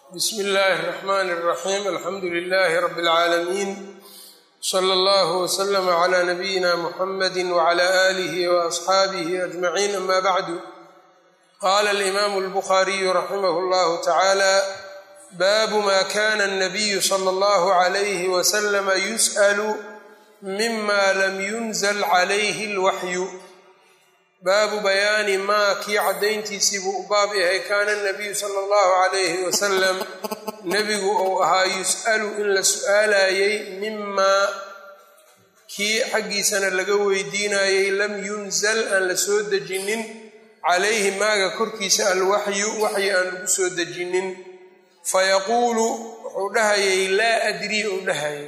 bsmi illaahi الرaxmn الraxim alxamdu lilahi rab اlcaalamiin slى اllah wslm عlى nabiyina muxamadi wعlى آlih وaصxaabih aجmaciin ama bacdu qala اlimam اlbukhariyu raximah اllah tacalى baabu ma kana الnabiyu slى اllah عlyh wslm yusأl mima lam yunzl عlayh اlwaxyu baabu bayaani maa kii caddayntiisii buu u baab yahay kaana nabiyu sala allahu calayhi wasalam nebigu uu ahaa yus'alu in la su'aalayey mimaa kii xaggiisana laga weydiinayey lam yunzal aan la soo dejinin calayhi maaga korkiisa alwaxyu waxyi aan lagu soo dejinin fayaquulu wuxuu dhahayay laa adrii uu dhahaya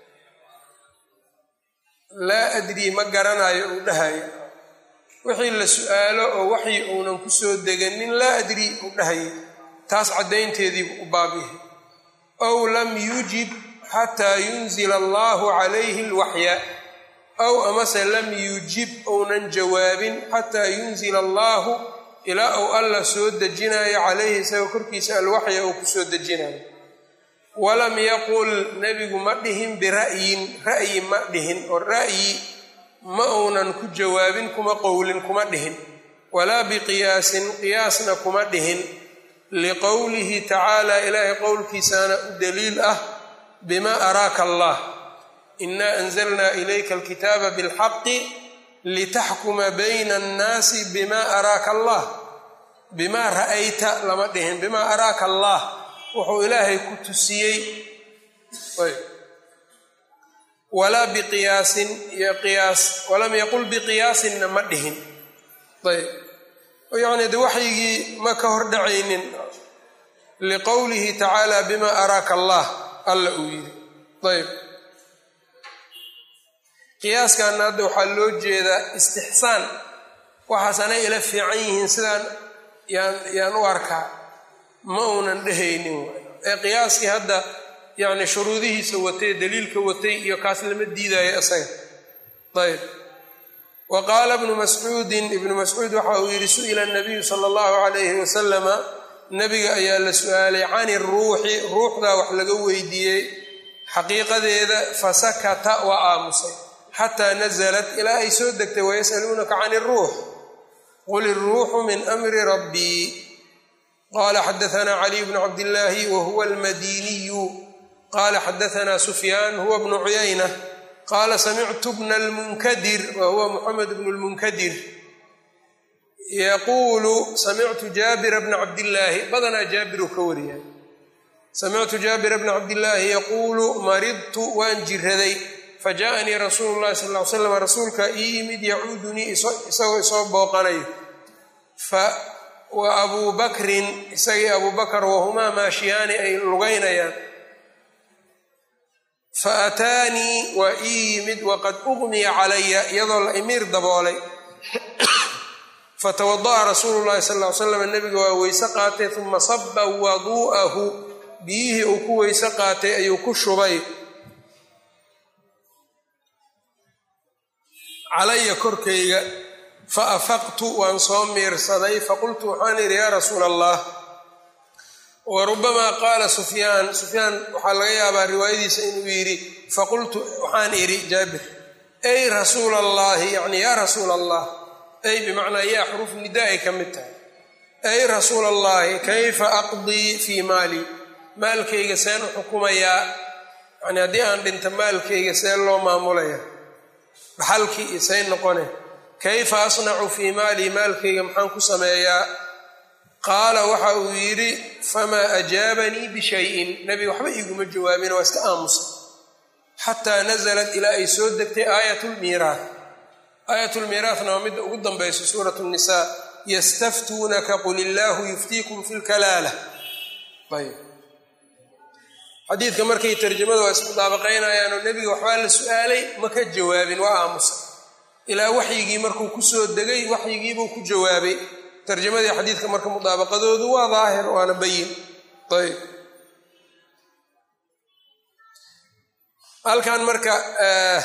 laa adrii ma garanayo uu dhahaya wixii la su'aalo oo waxyi uunan ku soo deganin laa adrii uu dhahayay taas caddaynteediibuu u baab yahay ow lam yujib xataa yunzila allahu calayhi alwaxya ow amase lam yujib uunan jawaabin xataa yunzila allaahu ilaa uu alla soo dejinayo calayhi isagoo korkiisa alwaxya uu ku soo dejinayo walam yaqul nebigu ma dhihin bira'yin ra'yi ma dhihin oo ra'yi ma uunan ku jawaabin kuma qowlin kuma dhihin walaa biqiyaasin qiyaasna kuma dhihin liqowlihi tacaala ilaahay qowlkiisaana u daliil ah bima araaka allah inaa anzalnaa ilayka alkitaaba bilxaqi litaxkuma bayna annaasi bima araaka allah bimaa ra'ayta lama dhihin bimaa araaka allah wuxuu ilaahay ku tusiyey walaa biqiyaasin iyo qiyaas walam yaqul biqiyaasinna ma dhihin ayb yacni de waxyigii ma ka hor dhacaynin liqowlihi tacaala bima araaka allah alla uu yidhi ayb qiyaaskaana hadda waxaa loo jeedaa istixsaan waxaasanay ila fiican yihiin sidaan yaan yaan u arkaa ma uunan dhehaynin ee qiyaaskii hadda yani shuruudihiisa watay daliilka watay iyo kaas lama diidaayo isaga ayb wa qaala bnu mascuudin ibnu mascuud waxa uu yidhi su'ila nabiyu sala allahu calayhi wasalama nabiga ayaa la su'aalay cani ruuxi ruuxdaa wax laga weydiiyey xaqiiqadeeda fasakata waa aamusay xataa nasalat ilaa ay soo degtay wayas'aluunaka cani iruux qul iruuxu min amri rabbii qala xadaana caliy bnu cabdillaahi wa huwa almadiniyu qala xadaana sufyaan huwa bnu cuyayna qaala samictu bna lmunkadir wa huwa muxamed bnu lmunkadir yaquulu samictu jaabira bna cabdillaahi badanaa jaabiruu ka wariyay samictu jaabira bna cabdillaahi yaquulu maridtu waan jiraday fajaءanii rasuulu llahi sal ly slam rasuulka ii yimid yacuudunii isagoo isoo booqanayo wa abuu bakrin isagii abuu bakar wahumaa maashiyaani ay lugaynayaan fa ataanii waa ii yimid waqad ugmiya calaya iyadoo la imiir daboolay fatawada'a rasuulu llahi sal ly slam nebiga waa weyse qaatay uma saba waduu'ahu biyihii uu ku weyse qaatay ayuu ku shubay calaya korkayga fa afaqtu waan soo miirsaday faqultu waxaan idhi yaa rasuula allah wa rubamaa qaala sufyaan sufyaan waxaa laga yaabaa riwaayadiisa inuu yidhi faqultu waxaan idhi jaabir ay rasuula allaahi yacni yaa rasuula allah ay bimacnaa yaa xuruf nida ay ka mid tahay ay rasuula allaahi kayfa aqdii fii maali maalkayga seen u xukumayaa yani haddii aan dhinta maalkayga see loo maamulaya dhaxalkii iyo say noqone kayfa asnacu fii maalii maalkayga maxaan ku sameeyaa qaala waxa uu yidhi famaa ajaabanii bishayin nebiga waxba iiguma jawaabin waa iska aamusa xataa nasalat ilaa ay soo degtay aayat lmiiraat aayat lmiiraatna waa midda ugu dambayso suurat nisaa yastaftuunaka qul illaahu yuftiikum fi lkalaala ayb xadiidka markay tarjamada waa ismudaabaqaynayaanoo nebiga waxbaa la su-aalay ma ka jawaabin waa aamusa ilaa waxyigii markuu kusoo degay waxyigiibuu ku jawaabay tarjamadii xadiidka marka mudaabaqadoodu waa daahir waana bayin ayb halkan marka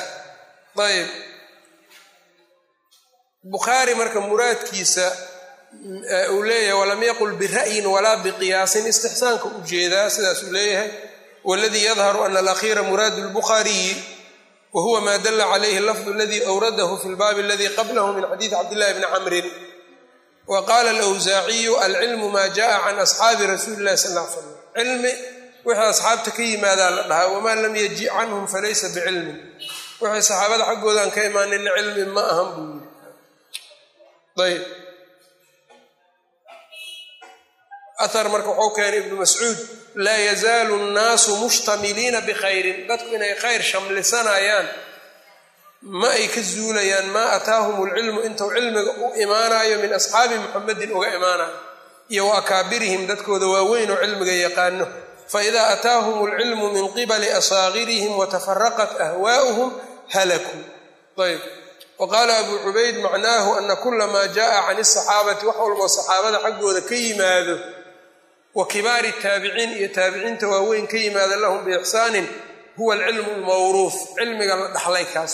ayb bukhaari marka muraadkiisa uu leeyahay walam yaqul bira'yin walaa biqiyaasin istixsaanka u jeedaa sidaas uu leeyahay waladii yadharu ana alakhiira muraadu lbukhaariyi wa huwa ma dala calayhi lafdu aladii awradahu fi lbaabi aladii qablahu min xadiidi cabdillahi bni camrin wa qaala alawsaaciyu alcilmu maa jaءa can asxaabi rasuuli illahi sal l slam cilmi wixii asxaabta ka yimaadaa la dhahaa wamaa lam yaji canhum falaysa bicilmin wixii saxaabada xaggoodan ka imaanina cilmi ma ahan buu yiri ayb ahar marka wuxuu keenay ibnu mascuud laa yazaalu nnaasu mushtamiliina bikhayrin dadku inay khayr shamlisanayaan ma ay ka zuulayaan maa ataahum lcilmu intuu cilmiga u imaanayo min asxaabi muxamedin uga imaanayo iyo wa akaabirihim dadkooda waaweyn oo cilmiga yaqaano faidaa ataahum alcilmu min qibali asaagirihim watafaraqat ahwaa'uhum halakuu ayb wa qaala abuu cubayd macnaahu ana kula maa jaءa can asaxaabati wax walboo saxaabada xaggooda ka yimaado wa kibaari taabiciin iyo taabiciinta waaweyn ka yimaada lahum biixsaanin huwa alcilmu lmawruuf cilmiga la dhaxlay kaas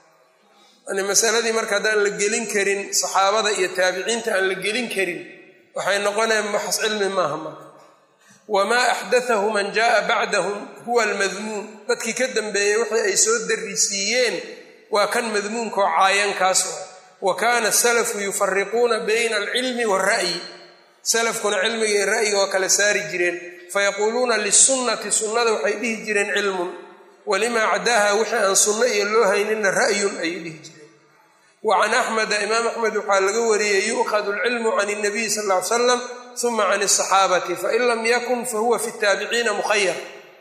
yani masaladii marka haddaan la gelin karin saxaabada iyo taabiciinta aan la gelin karin waxay noqonayaan maxas cilmi maaha marka wamaa axdathahu man jaءa bacdahum huwa almadmuun dadkii ka dambeeyey wixii ay soo darisiiyeen waa kan madmuunka oo caayankaas wa kaana salafu yufariquuna bayna alcilmi waalra'yi salafkuna cilmiga iyo ra'yiga waa kala saari jireen fayaquuluuna lisunnati sunnada waxay dhihi jireen cilmun walimaa cadaaha wixii aan sunno iyo loo haynina ra'yun ayay dhihi jireen wa can axmeda imaam axmed waxaa laga wariyey yu'khadu alcilmu can اnabiy sal ll ly slam uma can asaxaabati fain lam yakun fahuwa fi taabiciina mukhayar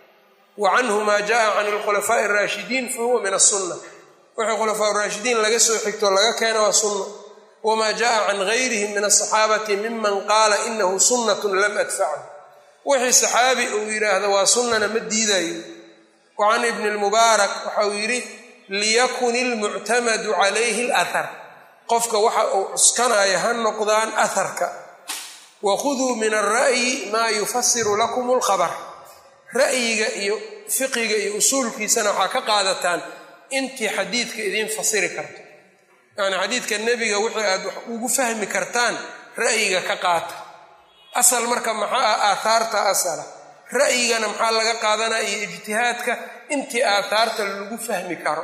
wa canhu ma jaءa can alkhulafaaءi اraashidiin fahuwa min asunna wixii khulafaa raashidiin laga soo xigto laga keena waa sunna wma jaءa can gayrihim min asaxaabati miman qaala inahu sunnat lam adfachu wixii saxaabi uu yidhaahdo waa sunnana ma diidayo wa can ibni lmubaarak waxa uu yidhi liyakun ilmuctamadu calayhi اlahar qofka waxa uu cuskanayo ha noqdaan aharka wakhuduu min alra'yi maa yufasiru lakum اlkhabr ra'yiga iyo fiqiga iyo usuulkiisana waxaa ka qaadataan intii xadiidka idiin fasiri karto yani xadiidka nebiga wixii aad wax ugu fahmi kartaan ra'yiga ka qaata asal marka maxaa ah aathaarta asala ra'yigana maxaa laga qaadanaya iyo ijtihaadka intii aathaarta lagu fahmi karo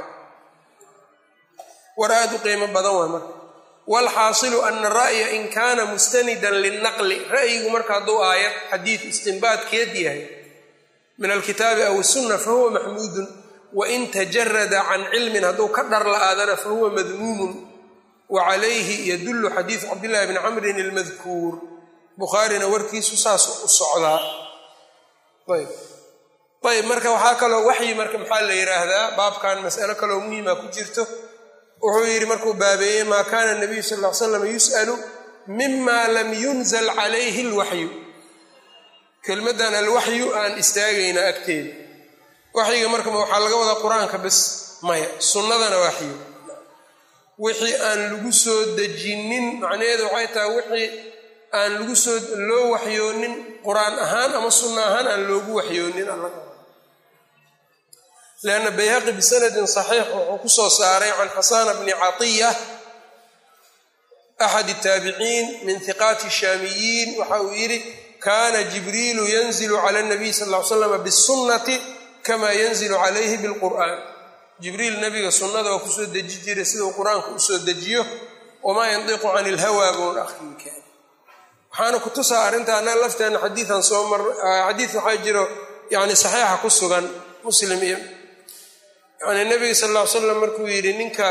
war aad u qiimo badan waa marka waalxaasilu ana ra'ya in kaana mustanidan lilnaqli ra'yigu marka hadduu aayad xadiid istinbaadkeed yahay min alkitaabi aw sunna fahuwa maxmuudun wain tajarada can cilmin hadduu ka dhar la-aadana fahuwa madmuumun wa calayhi yadullu xadiidu cabdillahi bni camrin ilmadkuur bukhaarina warkiisu saas u socdaa ayb ayb marka waxaa kaloo waxyi marka maxaa la yidhaahdaa baabkan mas'alo kaloo muhima ku jirto wuxuu yidhi markuu baabeeyey maa kaana nabiyu sal ll ly slam yus'alu mima lam yunzal calayhi alwaxyu kelmaddan alwaxyu aan istaagaynaa agteeda waxyiga marka waxaa laga wadaa qur-aanka bes maya sunnadana waxyo wixii aan lagu soo dejinin macnaheedu waxay tahay wixii aan lagu soo loo waxyoonin qur-aan ahaan ama sunno ahaan aan loogu waxyoonin lianna bayhaqi bisanadin saxiix wuxuu ku soo saaray can xasana bni catiya axad taabiciin min hiqaati shaamiyiin waxa uu yidhi kana jibriilu yanzilu cala nabiy sal ll ly slam bisunnati kama yanzilu calayhi bilqur'aan jibriil nabiga sunnada waa kusoo deji jiray siduu qur-aanka usoo dejiyo wamaa yandiqu can ilhawaa boon akhriinkaan waxaana ku tusaa arrintaana lafteena xadiian soo mar xadiid waxaa jiro yani saxiixa ku sugan muslim iyo yani nabiga sal ll ly slam markuu yidhi ninka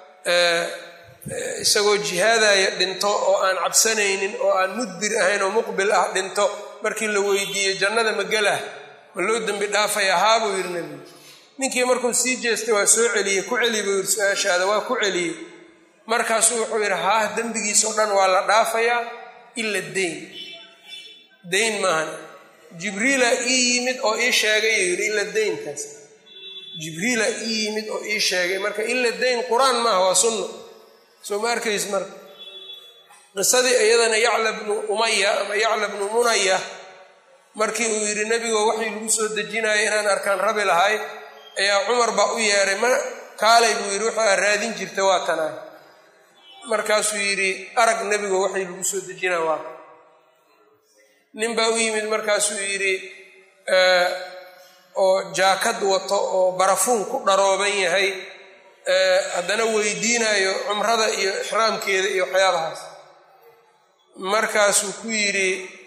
isagoo jihaadaya dhinto oo aan cabsanaynin oo aan mudbir ahayn oo muqbil ah dhinto markii la weydiiyey jannada magalah ma loo dembi dhaafaya haa buu yidhi nebigu ninkii markuu sii jeestay waa soo celiyey ku celi buu yidhi su-aashaada waa ku celiyey markaasuu wuxuu yidhi haah dembigiisao dhan waa la dhaafayaa ila dayn dayn maahan jibriila ii yimid oo ii sheegay yuu yidhi ila daynkaas jibriila ii yimid oo ii sheegay marka ila dayn qur-aan maaha waa sunna soo ma arkays marka qisadii iyadana yacla bnu umaya ama yacla bnu munaya markii uu yidhi nebigoo waxii lagu soo dejinayo inaan arkaan rabi lahay ayaa cumar baa u yeedhay ma kaalay buu yidhi wuxuu aa raadin jirta waa tanaay markaasuu yidhi arag nebigo waxay lagu soo dejinaa waa nin baa u yimid markaasuu yidhi oo jaakad wato oo barafuun ku dharooban yahay haddana weydiinayo cumrada iyo ixraamkeeda iyo waxyaabahaas markaasuu ku yidhi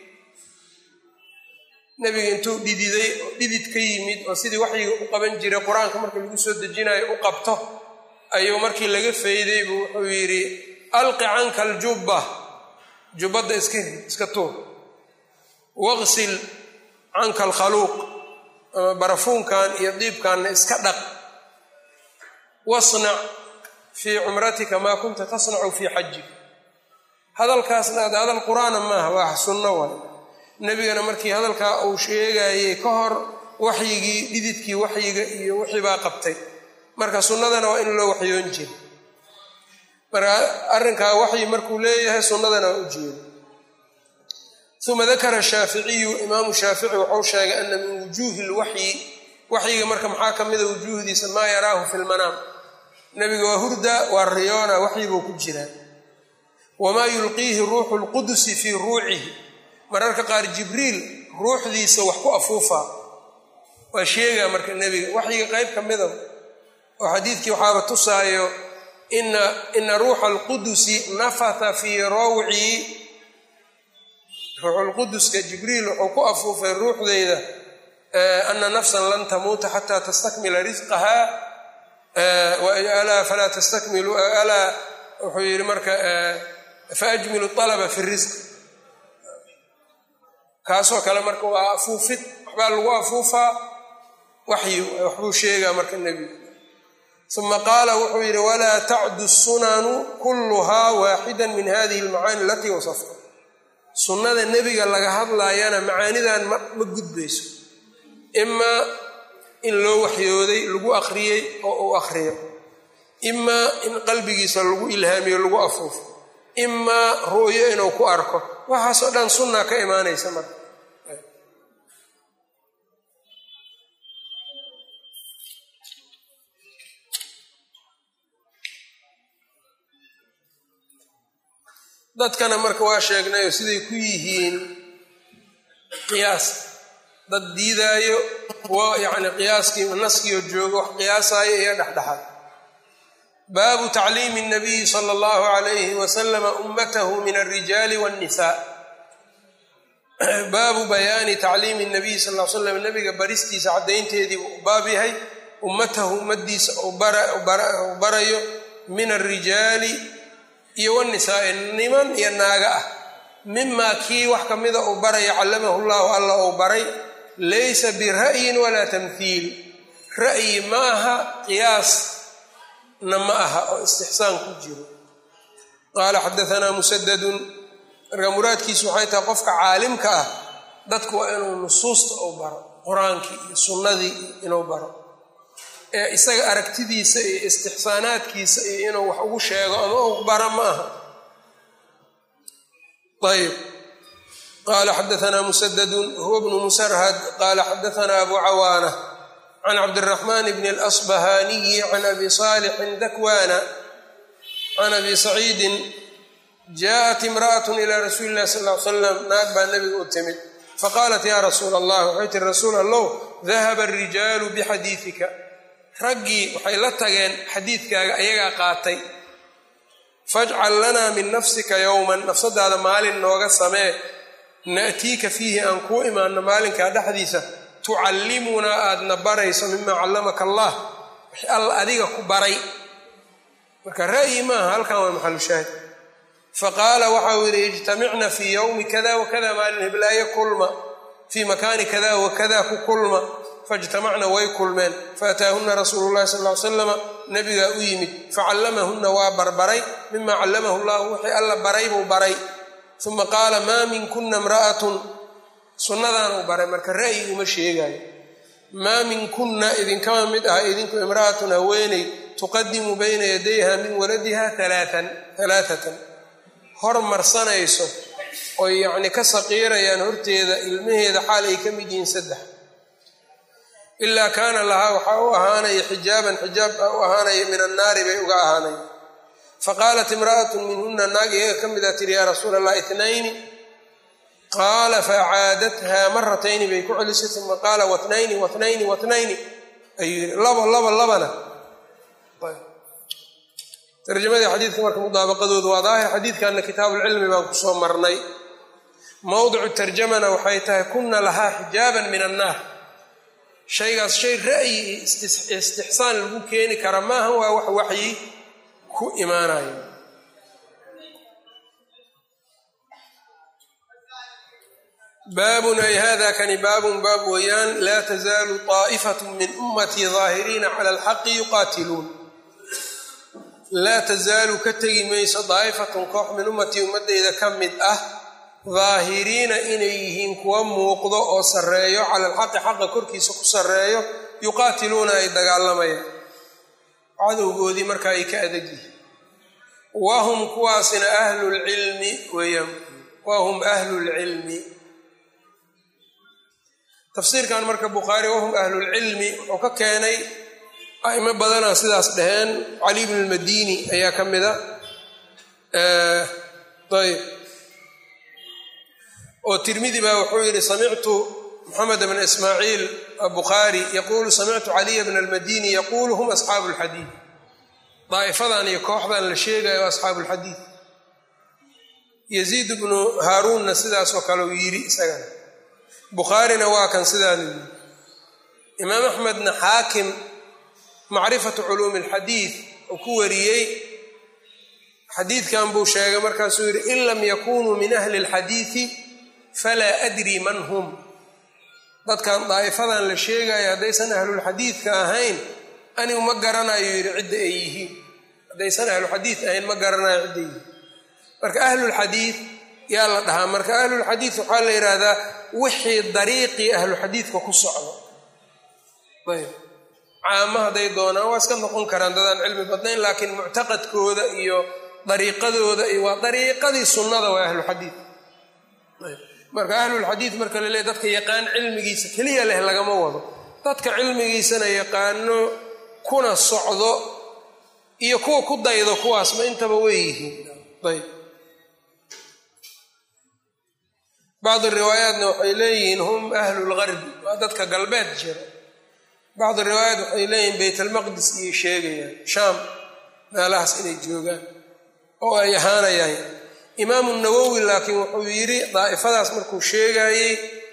nebiga intuu dhididay oo dhidid ka yimid oo sidii waxyiga u qaban jiray qur-aanka marka lagu soo dejinayo u qabto ayuu markii laga fayday buu wuxuu yidhi alqi canka aljubba jubbadda iska iska tuur waqsil canka alkhaluuq ama barafuunkan iyo diibkanna iska dhaq wasnac fii cumratika maa kunta tasnacu fii xajik hadalkaasna ad hadal qur-aana maaha waa sunno waay nebigana markii hadalkaa uu sheegayey ka hor waxyigii dhididkii waxyiga iyo wixii baa qabtay marka sunnadana waa in loo waxyoon jira marka arrinkaa waxyi markuu leeyahay sunnadana waa u jeeda uma dakara shaaficiyu imaamu shaafici wuxuu sheegay ana min wujuuhi lwaxyi waxyiga marka maxaa ka mida wujuuhdiisa maa yaraahu fi lmanaam nebiga waa hurda waa riyoona waxyi buu ku jiraa wamaa yulqiihi ruuxu lqudusi fii ruucihi mararka qaar jibriil ruuxdiisa wax ku afuufaa waa sheegaa marka nebiga waxyiga qayb ka mida oo xadiidkii waxaaba tusaayo ina ina ruuxa alqudusi nafata fii rawci ruuxulquduska jibriil wuxuu ku afuufay ruuxdeyda ana nafsan lan tamuuta xataa tastakmila risqaha alaa falaa tastakmilu alaa wuxuu yihi marka faajmilu alaba fi risq kaasoo kale marka waa afuufid waxbaa lagu afuufaa waxyi waxbuu sheegaa marka nebigu uma qaala wuxuu yidhi walaa tacdu sunanu kulluhaa waaxida min hadihi almacaani alatii wasafta sunnada nebiga laga hadlaayana macaanidan ma gudbayso imaa in loo waxyooday lagu akhriyey oo uu akhriyo imaa in qalbigiisa lagu ilhaamiyo lagu afuufo imaa ru'yo inuu ku arko waxaasoo dhan sunna ka imaanaysa marka dadkana marka waa sheegnayo siday ku yihiin qiyaas dad diidaayo kuwo yacni qiyaaskii naskiio joogo wax qiyaasaayo iyo dhexdhexaad baabu tacliimi nabiyi sala allahu calayhi wasalama ummatahu min alrijaali waannisaa baabu bayaani tacliimi nabiyi sal l slam nabiga baristiisa caddaynteedii buu u baab yahay ummatahu ummadiisa uu barayo min alrijaali iyo wanisaai niman iyo naaga ah mimaa kii wax ka mida uu baraya callamahu llahu alla uu baray laysa bira'yin walaa tamhiil ra'yi ma aha qiyaasna ma aha oo istixsaan ku jiro qaala xadaanaa musadadun marka muraadkiisu waxay tahay qofka caalimka ah dadku waa inuu nusuusta uu baro qur-aankii iyo sunnadii inuu baro ee isaga aragtidiisa iyo istixsaanaadkiisa iyo inuu wax ugu sheego ama u bara ma aha ayb qala xadaanaa musadadun huwa bnu musarhad qala xadaanaa abu cawaana can cabdiraxman bni اlasbahaniyi can abi saalixin dakwana can abi saciidin jaءat imra'at ila rasuuli illahi sal l slam naag baa nebiga u timid faqaalat ya rasuula allah waxay tiri rasuul allow dahaba arijaalu bixadiidika raggii waxay la tageen xadiidkaaga ayagaa qaatay fajcal lanaa min nafsika yowman nafsadaada maalin nooga samee na'tiika fiihi aan kuu imaanno maalinkaa dhexdiisa tucallimunaa aadna barayso mimaa callamaka allah wix alla adiga ku baray marka ra'yi maaha halkan waa maxalushaahid faqaala waxau yidhi ijtamicna fii yowmi kada wakada maalin hiblaaye kulma fii makaani kada wakada ku kulma faijtamacna way kulmeen faataahuna rasuulu llahi sal ly slama nabigaa u yimid facallamahunna waa barbaray mima callamahu llahu wixii alla baray buu baray uma qaala maa minkuna imra'atun sunnadaan uu baray marka ra'yi uma sheegayo maa minkunna idinkama mid ah idinku imra'atun haweeney tuqadimu bayna yadayha min waladiha alaaan alaaatan hormarsanayso oy yacni ka saqiirayaan horteeda ilmaheeda xaal ay ka mid yihiin saddex ilaa kaana lahaa waxaa u ahaanaya xijaaban xijaab baa u ahaanaya min annaari bay uga ahaanaya faqaalat imra'atu minhuna naag iyaga ka mid a tiri yaa rasuula allah itnayni qaala facaadatha maratayni bay ku celisay uma qaala watnayni watnayni watnayni ayuu yidhi labo laba labana tarjamadii xadiidka marka mudaabaqadoodu waa daahir xadiidkanna kitaabuulcilmi baan kusoo marnay mowdicu tarjamana waxay tahay kuna lahaa xijaaban min annaar shaygaas shay ra'yi iyo istixsaan lagu keeni kara maaha waa wax waxyi ku imaanayo baabun ay hada kani baabun baab weeyaan laa tazaalu طaa'ifatu min ummatii daahiriina cala alxaqi yuqaatiluun laa tazaalu ka tegi mayso daa'ifatun koox min ummatii ummadeyda ka mid ah daahiriina inay yihiin kuwa muuqdo oo sarreeyo cala alxaqi xaqa korkiisa ku sarreeyo yuqaatiluuna ay dagaalamayaan cadowgoodii marka ay ka adag yihiin wahum kuwaasina ahlulcilmi weeyaan wahum ahlulcilmi tafsiirkan marka bukhaari wahum ahlulcilmi wuxuu ka keenay a'imo badanaa sidaas dhaheen cali bn lmadini ayaa ka mida ayb oo tirmidi baa wuxuu yidhi samictu moxamed bn ismaaciil bukhaari yaquulu samictu caliya bna almadini yaquulu hum asxaabu lxadiid daa'ifadan iyo kooxdan la sheegayo asxaabu lxadiid yaziid bnu haaruunna sidaasoo kale uu yidhi isagana bukhaarina waa kan sidaanu yidhi imaam axmedna xaakim macrifatu culuumi alxadiid uu ku wariyey xadiidkan buu sheegay markaasuu yidhi in lam yakunuu min ahli alxadiidi falaa adri man hum dadkan daa'ifadan la sheegayo haddaysan ahlulxadiidka ahayn anigu ma garanayo yidhi cidda ay yihiin haddaysan ahluxadiid ahayn ma garanayo cidda ay yihiin marka ahlulxadiid yaa la dhahaa marka ahlulxadiid waxaa la yidhaahdaa wixii dariiqii ahluxadiidka ku socdo ayb caamo hadday doonaan waa iska noqon karaan dadaan cilmi badnayn laakiin muctaqadkooda iyo dariiqadooda iyo waa dariiqadii sunnada waa ahluxadiid marka ahlulxadiid marka la leeay dadka yaqaan cilmigiisa keliya leh lagama wado dadka cilmigiisana yaqaano kuna socdo iyo kuwa ku daydo kuwaasma intaba way yihiin ayb bacdi riwaayaatna waxay leeyihiin hum ahlu lgarbi waa dadka galbeed jira bacdi riwaayaat waxay leeyihiin baytalmaqdis iyay sheegayaan shaam meelahaas inay joogaan oo ay ahaanayaan imaamu nawowi laakiin wuxuu yidhi daa'ifadaas markuu sheegayey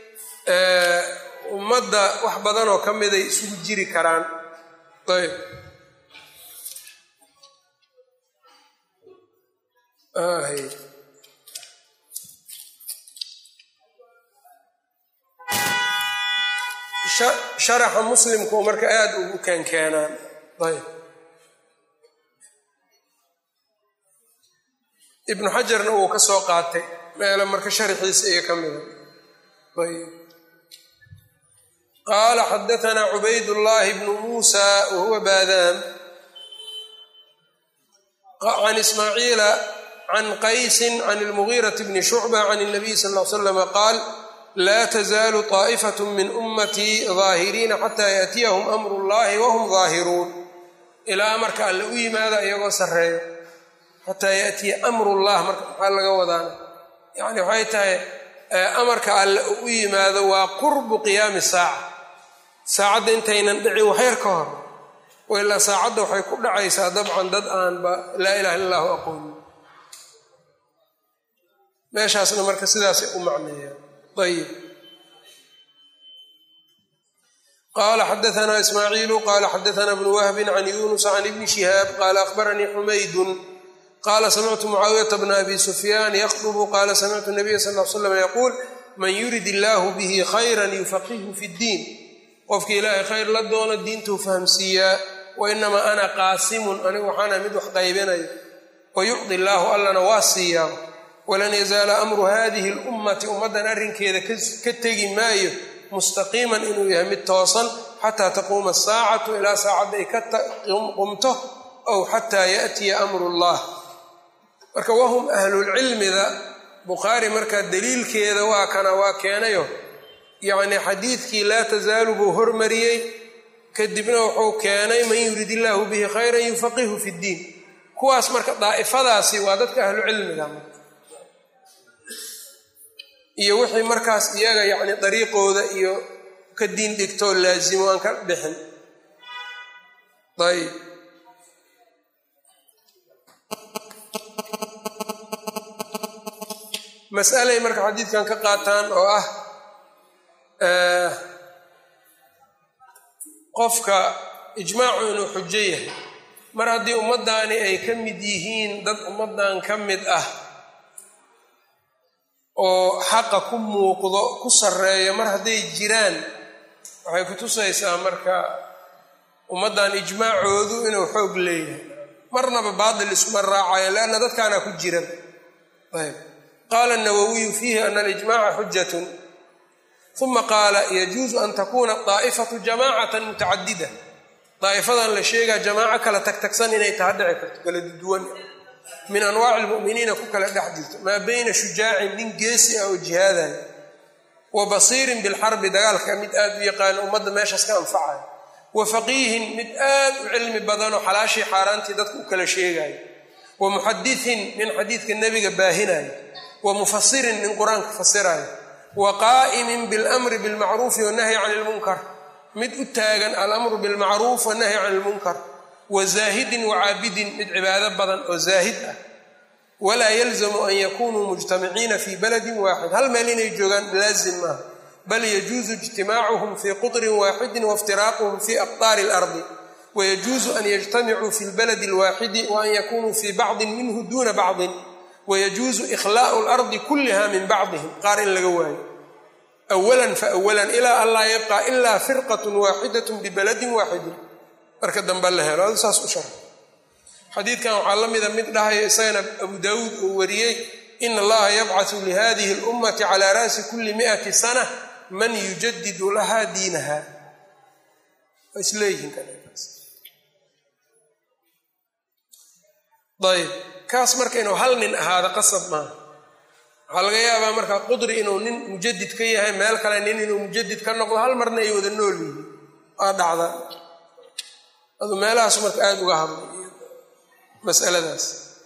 ummadda wax badanoo ka miday isugu jiri karaan ayb sharaxa muslimku marka aada ugu keenkeenaan ayb ibnu xajarna uu ka soo qaatay meelo marka sharxiisa iyo ka mida ayb qaala xadaanaa cubaydullaahi bnu muusa wahuwa baadaam can ismaaciila can qaysin can ilmugiirati bni shucba can اnabiy sal l slama qaal laa tazaalu طaa'ifat min ummatii daahiriina xataa yaأtiyahum amru اllahi wahum daahiruun ilaa amarka alle u yimaada iyagoo sarreeyo xataa yaatiya amru llah marka maxaa laga wadaana yani waxay tahay amarka alle u yimaado waa qurbu qiyaami saaca saacadda intaynan dhicin waxyar ka hor ilaa saacadda waxay ku dhacaysaa dabcan dad aanba laa ilaha illa allahu aqoonin meeshaasna marka sidaasay u macneeyaan ayib qala xadaana ismaaciilu qala xadaana bnu wahbin can yunus can ibni shihaab qala akhbaranii xumaydun qala samictu mucaawiyata bna abi sufyaan yaqdubu qala samictu nabiya sal l slam yaquul man yurid illaahu bihi khayran yufaqihu fi ddiin qofkii ilaahay khayr la doono diintuu fahamsiiyaa wainamaa ana qaasimun anigu waxaana mid wax qaybinayo wayucdi illaahu allana waa siiyaa walan yazaala amru hadihi lummati ummaddan arrinkeeda ka tegi maayo mustaqiiman inuu yahay mid toosan xataa taquuma asaacatu ilaa saacadda ay ka qumto ow xataa yaatiya amru llah marka wahum ahlulcilmida bukhaari marka daliilkeeda waa kana waa keenayo yacni xadiidkii laa tasaalu buu hormariyey kadibna wuxuu keenay man yurid illaahu bihi khayran yufaqihu fi ddiin kuwaas marka daa'ifadaasi waa dadka ahlu cilmiga iyo wixii markaas iyaga yacni dariiqooda iyo ka diin dhigtoo laasimo aan ka bixin ayb masalay marka xadiidkan ka qaataan oo ah qofka ijmaacu inuu xujo yahay mar haddii ummaddaani ay ka mid yihiin dad ummaddan ka mid ah oo xaqa ku muuqdo ku sarreeya mar hadday jiraan waxay ku tusaysaa marka ummaddan ijmaacoodu inuu xoog leeyahay marnaba baatil iskuma raacayo leanna dadkaanaa ku jiran ayb qaala nawowiyu fiihi ana alijmaca xujatun uma qaala yajuusu an takuna daa'ifatu jamaacatan mutacadida daa'ifadan la sheegaa jamaaco kala tagtagsan inay taha dhici karto kala duwan min anwaaci lmu'miniina ku kala dhex jirto maa bayna shujaacin nin geesi ah oo jihaadaya wa basiirin bilxarbi dagaalka mid aad u yaqaano ummadda meeshaas ka anfacaya wa faqiihin mid aad u cilmi badanoo xalaashii xaaraantii dadka u kala sheegaya wa muxadiثin nin xadiidka nebiga baahinaya wa mufasirin nin qur-aanka fasiraya wa qaa'imin biاlamri biاlmacruufi wannahyi can اlmunkar mid u taagan alamru biاlmacruuf wannahyi can اlmunkar wa zaahidin wacaabidin mid cibaado badan oo zaahid ah walaa yalzamu an yakunuu mujtamiciina fi baladin waaxid hal meel inay joogaan laazim maaha bal yajuuzu ijtimaacuhum fii qudrin waaxidin waiftiraaquhum fi aqtaari اlardi wayajuuzu an yajtamicuu fi lbaladi اlwaaxidi wa an yakunuu fii bacdin minhu duuna bacdin wayajuuzu ikhlaa'u اlardi kulliha min bacdihim qaar in laga waayo awalan fawalan ilaa an laa yabqa ila firqat waaxidat bibaladin waaxidin marka dambe la helo adu saas u shara xadiidkan waxaa la mida mid dhahaya isagana abu daawuud uu wariyey in allaha yabcaثu lihadihi اlummati cala ra'si kuli miati sana man yujadidu laha diinaha waa isleeyihiin ayb kaas marka inuu hal nin ahaado qasab maaha waxaa laga yaabaa marka qudri inuu nin mujadid ka yahay meel kale nin inuu mujadid ka noqdo hal marna ay wada nool yihiin waa dhacda adu meelahaas marka aada uga hadlay masaladaas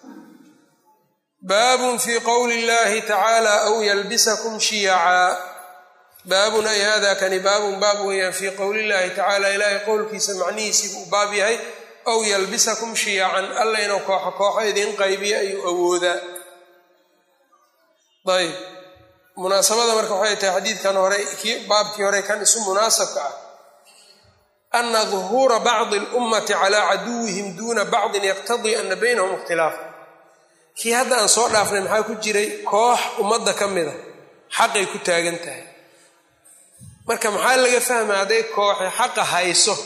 baabun fii qowli اllahi tacaala aw yalbisakum shiyacaa baabun ay hada kani baabun baab weeyaan fii qowli illahi tacaala ilaahay qowlkiisa macnihiisii buu baab yahay aw yalbisakum shiyacan alla inuu kooxo kooxo idiin qaybiyo ayuu awoodaa ayb munaasabada marka waxay tahay xadiidkan hore kii baabkii hore kan isu munaasabka ah ana duhuura bacdi اlummati calaa caduwihim duuna bacdin yaqtadii ana baynahum ikhtilaafa kii hadda aan soo dhaafnay maxaa ku jiray koox ummadda ka mida xaqay ku taagan tahay marka maxaa laga fahmaya hadday kooxi xaqa hayso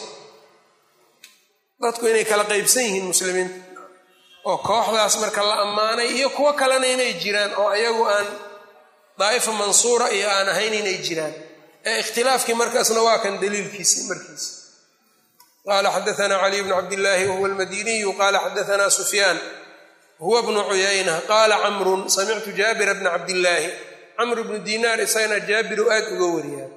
dadku inay kala qaybsan yihiin muslimiinta oo kooxdaas marka la ammaanay iyo kuwo kalena inay jiraan oo ayagu aan daa'ifa mansuura iyo aan ahayn inay jiraan ee ikhtilaafkii markaasna waa kan daliilkiisi markiisa qaala xadaanaa caliy bnu cabdillaahi wahuwa almadiniyu qaala xadaanaa sufyaan huwa bnu cuyayna qaala camrun samictu jaabira bna cabdillaahi camr bnu dinaar isagana jaabiru aad uga wariyaa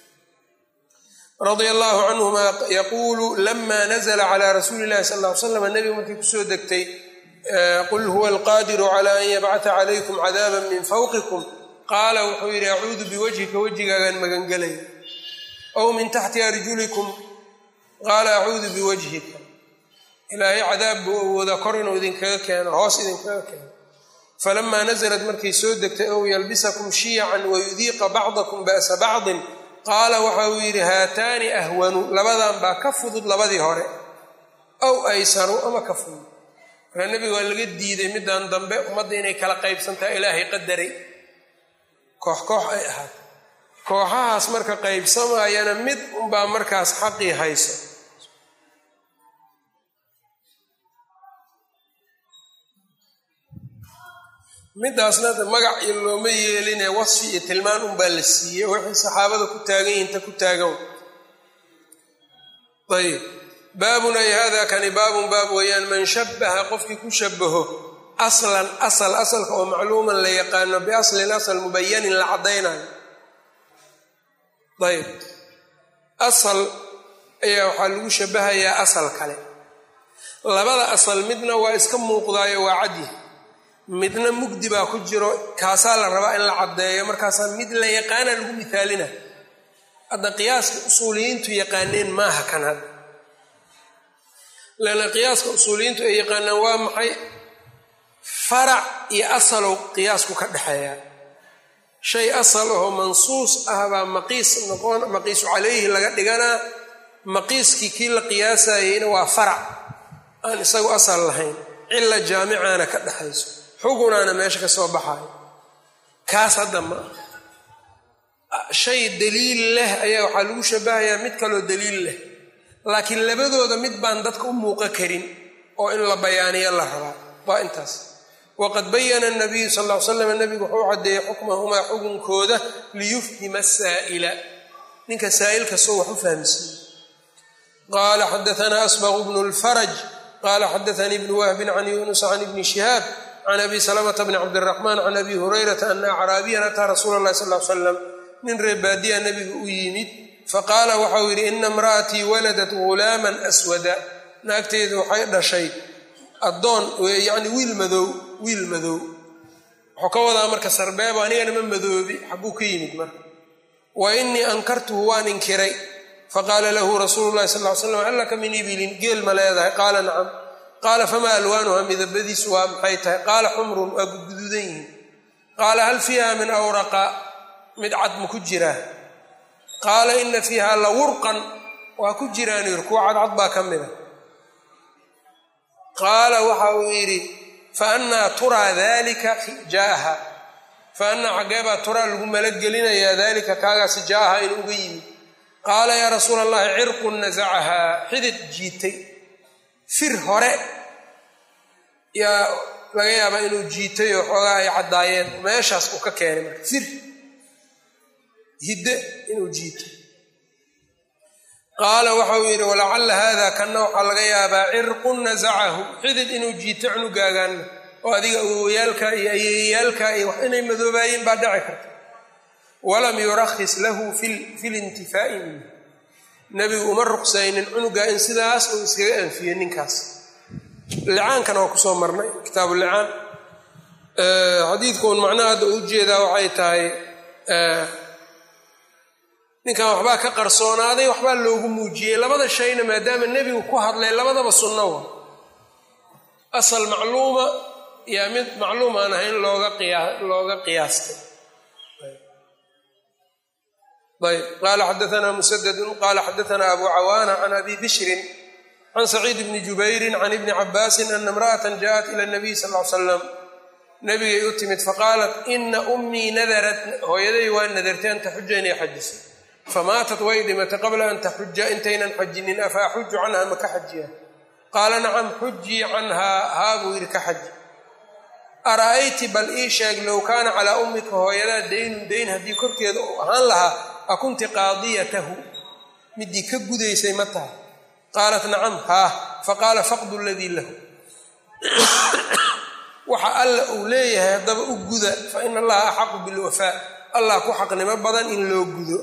radia allahu canhuma yaquulu lama nazla calaa rasuuli illahi sal ll ly slam nebigu markay kusoo degtay qul huwa alqaadiru cala an yabcata calaykum cadaaba min fawqikum qaala wuxuu yidhi acuudu biwajhika wejigaagaan magangelaya ow min taxti arjulikum qaala acuudu biwajhika ilaahay cadaab buu awoodaa kor inuu idinkaga keeno hoos idinkaga keeno falamaa nasalat markay soo degtay ow yalbisakum shiyacan wayudiiqa bacdakum ba'sa bacdin qaala waxa uu yidhi haataani ahwanu labadan baa ka fudud labadii hore aw aysaru ama ka fudud markaa nebiga waa laga diiday middan dambe ummadda inay kala qaybsantaha ilaahay qadaray koox koox ay ahaato kooxahaas marka qaybsamaayana mid unbaa markaas xaqii hayso midaasna magac iyo looma yeeline wasfi iyo tilmaan unbaa la siiyey waxay saxaabada ku taagan yihiinta ku taagan ayb baabun ay hada kani baabun baab weeyaan man shabaha qofkii ku shabaho aslan asal asalka oo macluuman la yaqaano biaslin asal mubayanin la caddaynayo ayb asal ayaa waxaa lagu shabahayaa asal kale labada asal midna waa iska muuqdaayo waa cadyi midna mugdi baa ku jiro kaasaa la rabaa in la caddeeyo markaasaa mid la yaqaana lagu mithaalina hadda qiyaaska usuuliyiintu yaqaaneen maaha kan hadda leanna qiyaaska usuuliyiintu ay yaqaanaan waa maxay farac iyo asalow qiyaasku ka dhexeeya shay asal ahoo mansuus ah baa maqiis noqon maqiisu calayhi laga dhiganaa maqiiskii kii la qiyaasayeyna waa farac aan isagu asal lahayn cilla jaamicaana ka dhexayso xugunaana meesha ka soo baxayo kaas hadda ma ah shay daliil leh ayaa waxaa lagu shabahayaa mid kaloo daliil leh laakiin labadooda mid baan dadka u muuqa karin oo in la bayaaniyo la rabaa waa intaas waqad bayana nabiyu sal l slam nabigu wuxuu caddeeyey xukmahumaa xukunkooda liyufhima saa'ila ninka saa'ilka soo wax u fahmsiiye qaala xadaanaa asbaqu bnu lfaraj qaala xadaanii ibnu wahbin can yuunus can ibni shihaab can abi salamata bni cabdiraxmaan can abi hurayrata ana acraabiyan ataa rasuula allahi sal l slam nin reebaadiya nabiga u yimid faqaala waxau yidhi ina imra'atii waladat ghulaaman aswada naagteedu waxay dhashay addoon yacni wiil madow wiil madow wuxuu ka wadaa marka sarbeebo anigana ma madoobi xagguu ka yimid marka wa innii ankartuhu waan inkiray faqaala lahu rasuulu llahi sal ly slam hal laka min ibilin geel ma leedahay qaala nacam qaala famaa alwaanuha midabadiisu waa maxay tahay qaala xumrun waa gudguduudan yihiin qaala hal fiiha min awraqa mid cad ma ku jiraa qaala ina fiiha la wurqan waa ku jiraan yiri kuwa cadcad baa ka mida qaala waxa uu yidhi fa annaa turaa dalika jaaha fa annaa xaggeebaa turaa lagu malagelinayaa daalika kaagaasi jaaha in uga yimid qaala yaa rasuula allahi cirqun nasacahaa xidid jiitay fir hore yaa laga yaabaa inuu jiitay oo xoogaa ay caddaayeen meeshaas uu ka keenay marka fir hidde inuu jiito qaala waxauu yidhi walacalla haada kanna waxaa laga yaabaa cirqun nasacahu xidid inuu jiito cunugaaganna oo adiga awowayaalka iyo ayeeyaalka iyo wax inay madoobaayeen baa dhici karta walam yurakhis lahu fi lintifaa'i minhu nebigu uma ruqsaynin cunugaa in sidaas uu iskaga anfiyo ninkaas licaankana waa kusoo marnay kitaabu licaan xadiidkuun macnaha hadda u jeedaa waxay tahay ninkan waxbaa ka qarsoonaaday waxbaa loogu muujiyey labada shayna maadaama nebigu ku hadlay labadaba sunno wa asal macluuma yaa mid macluum aan ahayn looga qiyaa looga qiyaastay ayb qaala xadaanaa musadadun qaala xadaanaa abu cawaana can abi bishrin can saciid bni jubayrin can ibni cabaasin ana imra'atan jaaءat ila nabiy sal l slam nabigay u timid faqaalat ina ummii nadarat hooyaday waa nadartay an taxuja inay xajiso famaatat way dhimatay qabla an taxuja intaynan xajinin afa axuju canha ma ka xajiya qaala nacam xujii canhaa haa buu yidhi ka xaji ara'ayti bal ii sheeg low kaana calaa ummika hooyadaa daynun dayn haddii korkeeda uu ahaan lahaa akunti qaadiyatahu midii ka gudaysay ma tahay qaalat nacam haa faqaala faqdu ladii lahu waxa alla uu leeyahay haddaba u guda fa ina allaha axaqu bilwafaa allah ku xaqnimo badan in loo gudo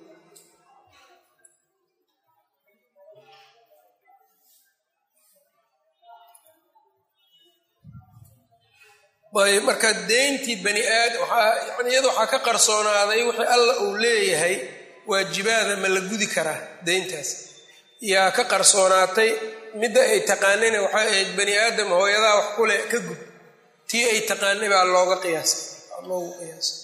ayb marka deyntii bani aadam yani iyada waxaa ka qarsoonaaday wixii alla uu leeyahay waajibaada ma la gudi karaa deyntaas yaa ka qarsoonaatay midda ay taqaanayna waxay ahayd bani aadam hooyadaa wax kule ka gud tii ay taqaanay baa looga qiyaasay loogu qiyaasay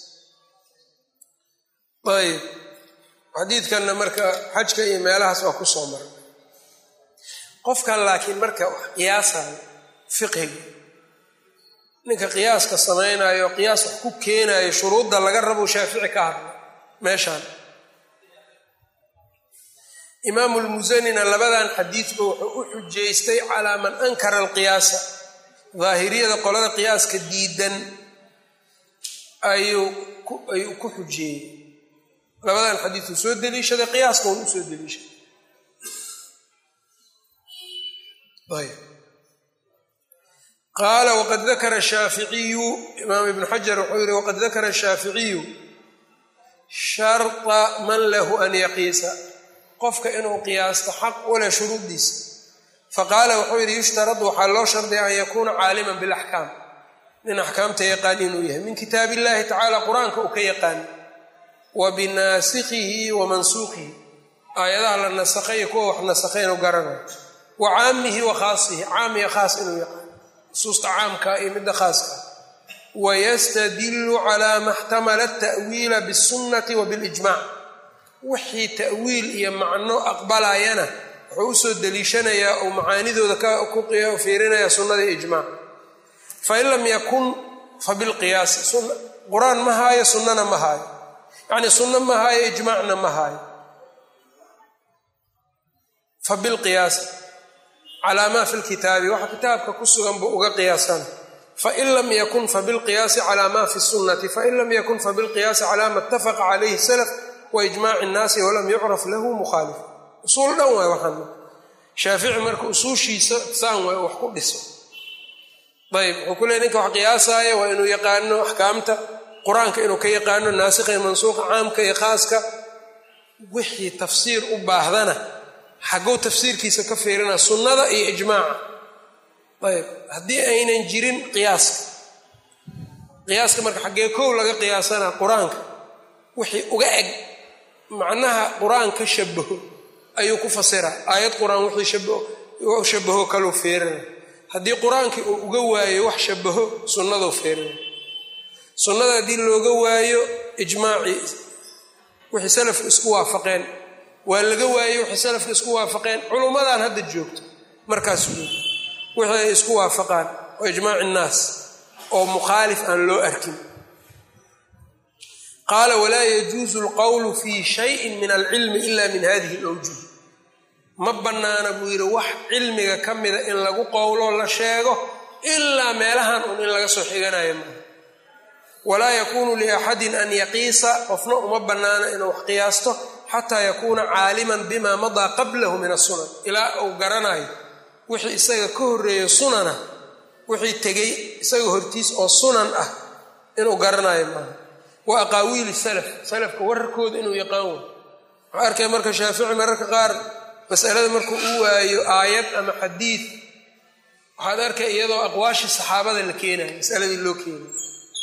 ayb xadiidkanna marka xajka iyo meelahaas waa ku soo maray qofkan laakiin marka wax qiyaasayo fiqhiga ninka qiyaaska samaynayo qiyaas wax ku keenayo shuruudda laga rabo shaafici ka hadla meeshaan imaamu lmusanina labadan xadiidba wuxuu u xujaystay calaa man ankara alqiyaasa daahiriyada qolada qiyaaska diidan ayuu ayuu ku xujeeyey labadan xadiiduu soo deliishaday qiyaaska un u soo deliishaday qaala waqad dakara shaaficiyu imaam ibnu xajar wuxuu yihi waqad dakara shaaficiyu sharta man lahu an yaqiisa qofka inuu qiyaasto xaq ule shuruuddiisa faqaala wuxuu yidhi yushtaradu waxaa loo shardiya an yakuuna caaliman bilaxkaam nin axkaamta yaqaan inuu yahay min kitaab illahi tacaala qur-aanka uu ka yaqaan wa binaasikhihi wa mansuuqihi aayadaha la nasakhay iyo kuwa wax nasakhay inuu garanayo wa caamihi wa khaasihi caam iyo khaas inuu yaqaan nusuusta caamka iyo midda khaaska wayastadilu calaa ma xtamala ta'wiila bisunnati wa bilijmac wixii ta'wiil iyo macno aqbalayana wuxuu usoo deliishanayaa oo macaanidooda ku fiirinaya sunnada iyo ijmac fain lam yakun fa bilqiyaasi qur-aan ma haayo sunnana ma haayo yacni sunno ma haayo ijmaacna ma haayo fa bilqiyaasi calaa maa fi lkitaabi waxa kitaabka ku sugan buu uga qiyaasana fain lam yakun fabilqiyaasi cala ma fi sunnati fain lam yakun fabilqiyaasi cala ma itafaqa calayhi salaf wa ijmaaci nnaasi walam yucraf lahu mukhaalif usuul dhan waay waxaan shaafici marka usuushiisa saan waay wax ku dhiso ayb wuxuu ku leey ninka wax qiyaasaaya waa inuu yaqaano axkaamta qur-aanka inuu ka yaqaano naasikha iyo mansuuqa caamka iyo khaaska wixii tafsiir u baahdana xagguu tafsiirkiisa ka fiirina sunnada iyo ijmaaca ayb haddii aynan jirin qiyaaska qiyaaska marka xaggee kow laga qiyaasana qur-aanka wixii uga eg macnaha qur-aan ka shabaho ayuu ku fasiraa aayad qur-aan wixii shabaho kaluu fiirina haddii qur-aankii uu uga waayo wax shabaho sunnaduu fiirina sunnada haddii looga waayo ijmaacii wixii salafku isku waafaqeen waa laga waayo wixii salafku isku waafaqeen culummadan hadda joogto markaas wixii ay isku waafaqaan oo ijmaaci innaas oo mukhaalif aan loo arkin qaala walaa yajuusu alqowlu fii shayin min alcilmi ila min hadihi alawjuh ma bannaana buu yidhi wax cilmiga ka mida in lagu qowlo la sheego ilaa meelahan un in laga soo xiganayo maaha walaa yakuunu liaxadin an yaqiisa qofna uma bannaana inuu wax qiyaasto xataa yakuuna caaliman bima madaa qablahu min asunan ilaa uu garanayo wixii isaga ka horreeyo sunana wixii tegey isaga hortiis oo sunan ah inuu garanayo maaha wa aqaawiili salaf salafka wararkooda inuu yaqaan way waxaa arkay marka shaafici mararka qaar masalada markuu u waayo aayad ama xadiid waxaad arkay iyadoo aqwaashii saxaabada la keenayo masaladii loo keenayo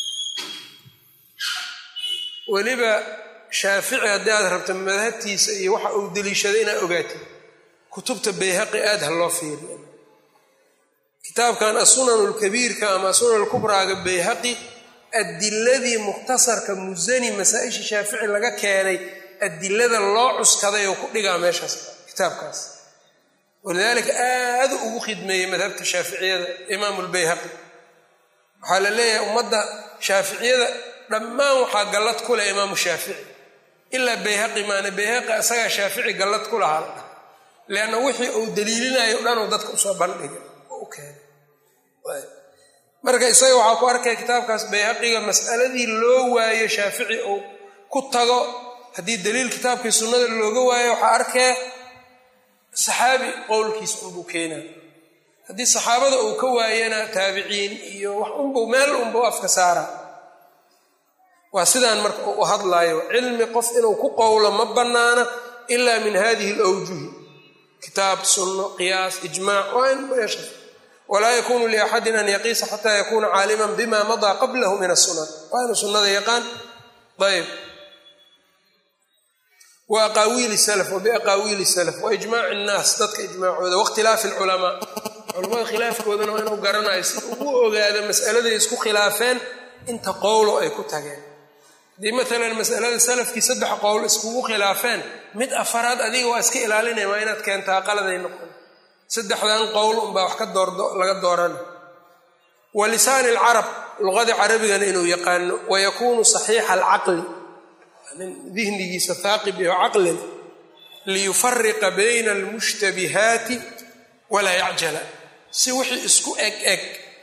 weliba shaafici haddii aad rabto madhabtiisa iyo waxa uu deliishaday inaad ogaatid kutubta bayhaqi aad ha loo fiiriyo kitaabkan asunan lkabiirka ama asunan lkubraaga bayhaqi adiladii mukhtasarka musani masaa-isha shaafici laga keenay adilada loo cuskaday oo ku dhigaa meeshaas kitaabkaas walidaalika aada ugu khidmeeyey madhabta shaaficiyada imaamu lbayhaqi waxaa la leeyahay ummadda shaaficiyada dhammaan waxaa gallad ku leh imaamu shaafici ilaa bayhaqi maana bayhaqi asagaa shaafici gallad ku lahaa la dhah leanna wixii uu daliilinayo o dhanuu dadka usoo bandhigay oo u keenay marka isaga waxaa ku arkaya kitaabkaas bayhaqiga mas'aladii loo waayo shaafici uu ku tago haddii daliil kitaabkii sunnada looga waayo waxaa arkee saxaabi qowlkiis unbuu keenaa haddii saxaabada uu ka waayana taabiciin iyo wax unbuu meel unbuu afka saara waa sidaan marka u hadlaayo cilmi qof inuu ku qowlo ma bannaana ilaa min hadihi alawjuhi kitaab sunno qiyaas ijmaac waa in meesha walaa yakunu liaxadin an yaqiisa xataa yakuuna caaliman bima madaa qablahu min asunan waa inuu sunnada yaqaan ayb wa aqaawiili salaf wa biaqaawiili salaf wa ijmaaci innaas dadka ijmaacooda wakhtilaafi alculamaa culamada khilaafkoodana waa inuu garanayo si ugu ogaado mas'aladay isku khilaafeen inta qowlo ay ku tageen haddii maalan masalada salafkii saddex qowl iskugu khilaafeen mid afaraad adiga waa iska ilaalinaya waa inaad keentaa qaladay noqon saddexdan qowl unbaa wax ka laga doorana wa lisaani alcarab luqadii carabigana inuu yaqaano wa yakuunu saxiixa alcaqli nin dihnigiisa haaqib iyo caqlin liyufariqa bayna almushtabihaati walaa yacjala si wixii isku eg eg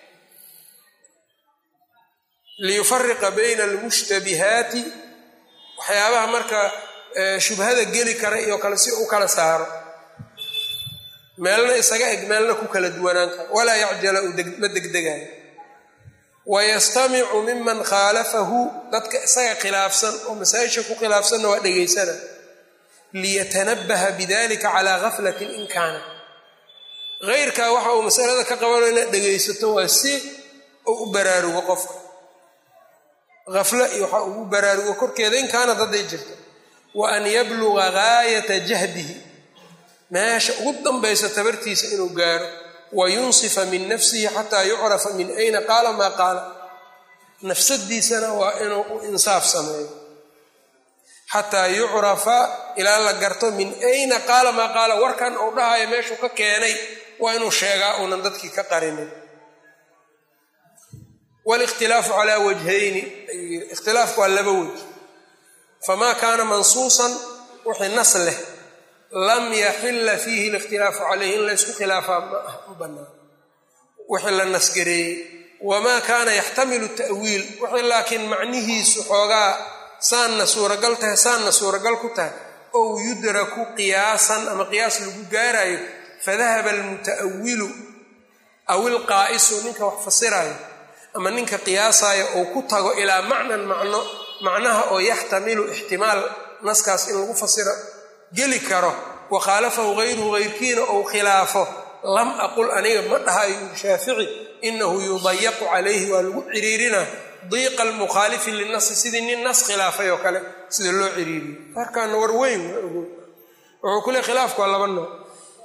liyufariqa bayna almushtabihaati waxyaabaha marka shubhada geli kara iyo kale si u kala saaro meelna isaga eg meelna ku kala duwanaan karo walaa yacjala ma degdegayo wayastamicu miman khaalafahu dadka isaga khilaafsan oo masaa-isha ku khilaafsanna waa dhegaysana liyatanabaha bidalika calaa gaflatin in kaana heyrkaa waxa uu masalada ka qabanayo inaad dhegaysato waa si uu u baraarugo qofka haflo iyo waxa ugu baraarugo korkeeda in kaanad hadday jirto wa an yabluga gaayata jahdihi meesha ugu danbaysa tabartiisa inuu gaaro wa yunsifa min nafsihi xataa yucrafa min ayna qaala maa qaala nafsadiisana waa inuu u insaaf sameeyo xataa yucrafa ilaa la garto min ayna qaala maa qaala warkan uu dhahayo meeshuu ka keenay waa inuu sheegaa uunan dadkii ka qarinin walikhtilaafu calaa wajhayni ayuu yiri ikhtilaafku waa laba waj famaa kaana mansuusan wixii nas leh lam yaxila fiihi likhtilaafu calayhi in laysku khilaafaa ma ah u bannaan wixii la nasgareeyey wamaa kaana yaxtamilu ta'wiil wixii laakiin macnihiisu xoogaa saanna suuragal tahay saanna suuragal ku tahay ow yudraku qiyaasan ama qiyaas lagu gaarayo fadahaba almuta'awilu aw ilqaa'isu ninka wax fasiraayo ama ninka qiyaasaayo ou ku tago ilaa macnan macno macnaha oo yaxtamilu ixtimaal naskaas in lagu fasiro geli karo wa khaalafahu hayruhu hayrkiina ou khilaafo lam aqul aniga ma dhahayo shaafici inahu yudayaqu calayhi waa lagu ciriirina diiqa almukhaalifi linasi sidii nin nas khilaafay oo kale sida loo ciriiriyo markaana war weyn waa ogo wuxuu ku le khilaafku waa laba nooc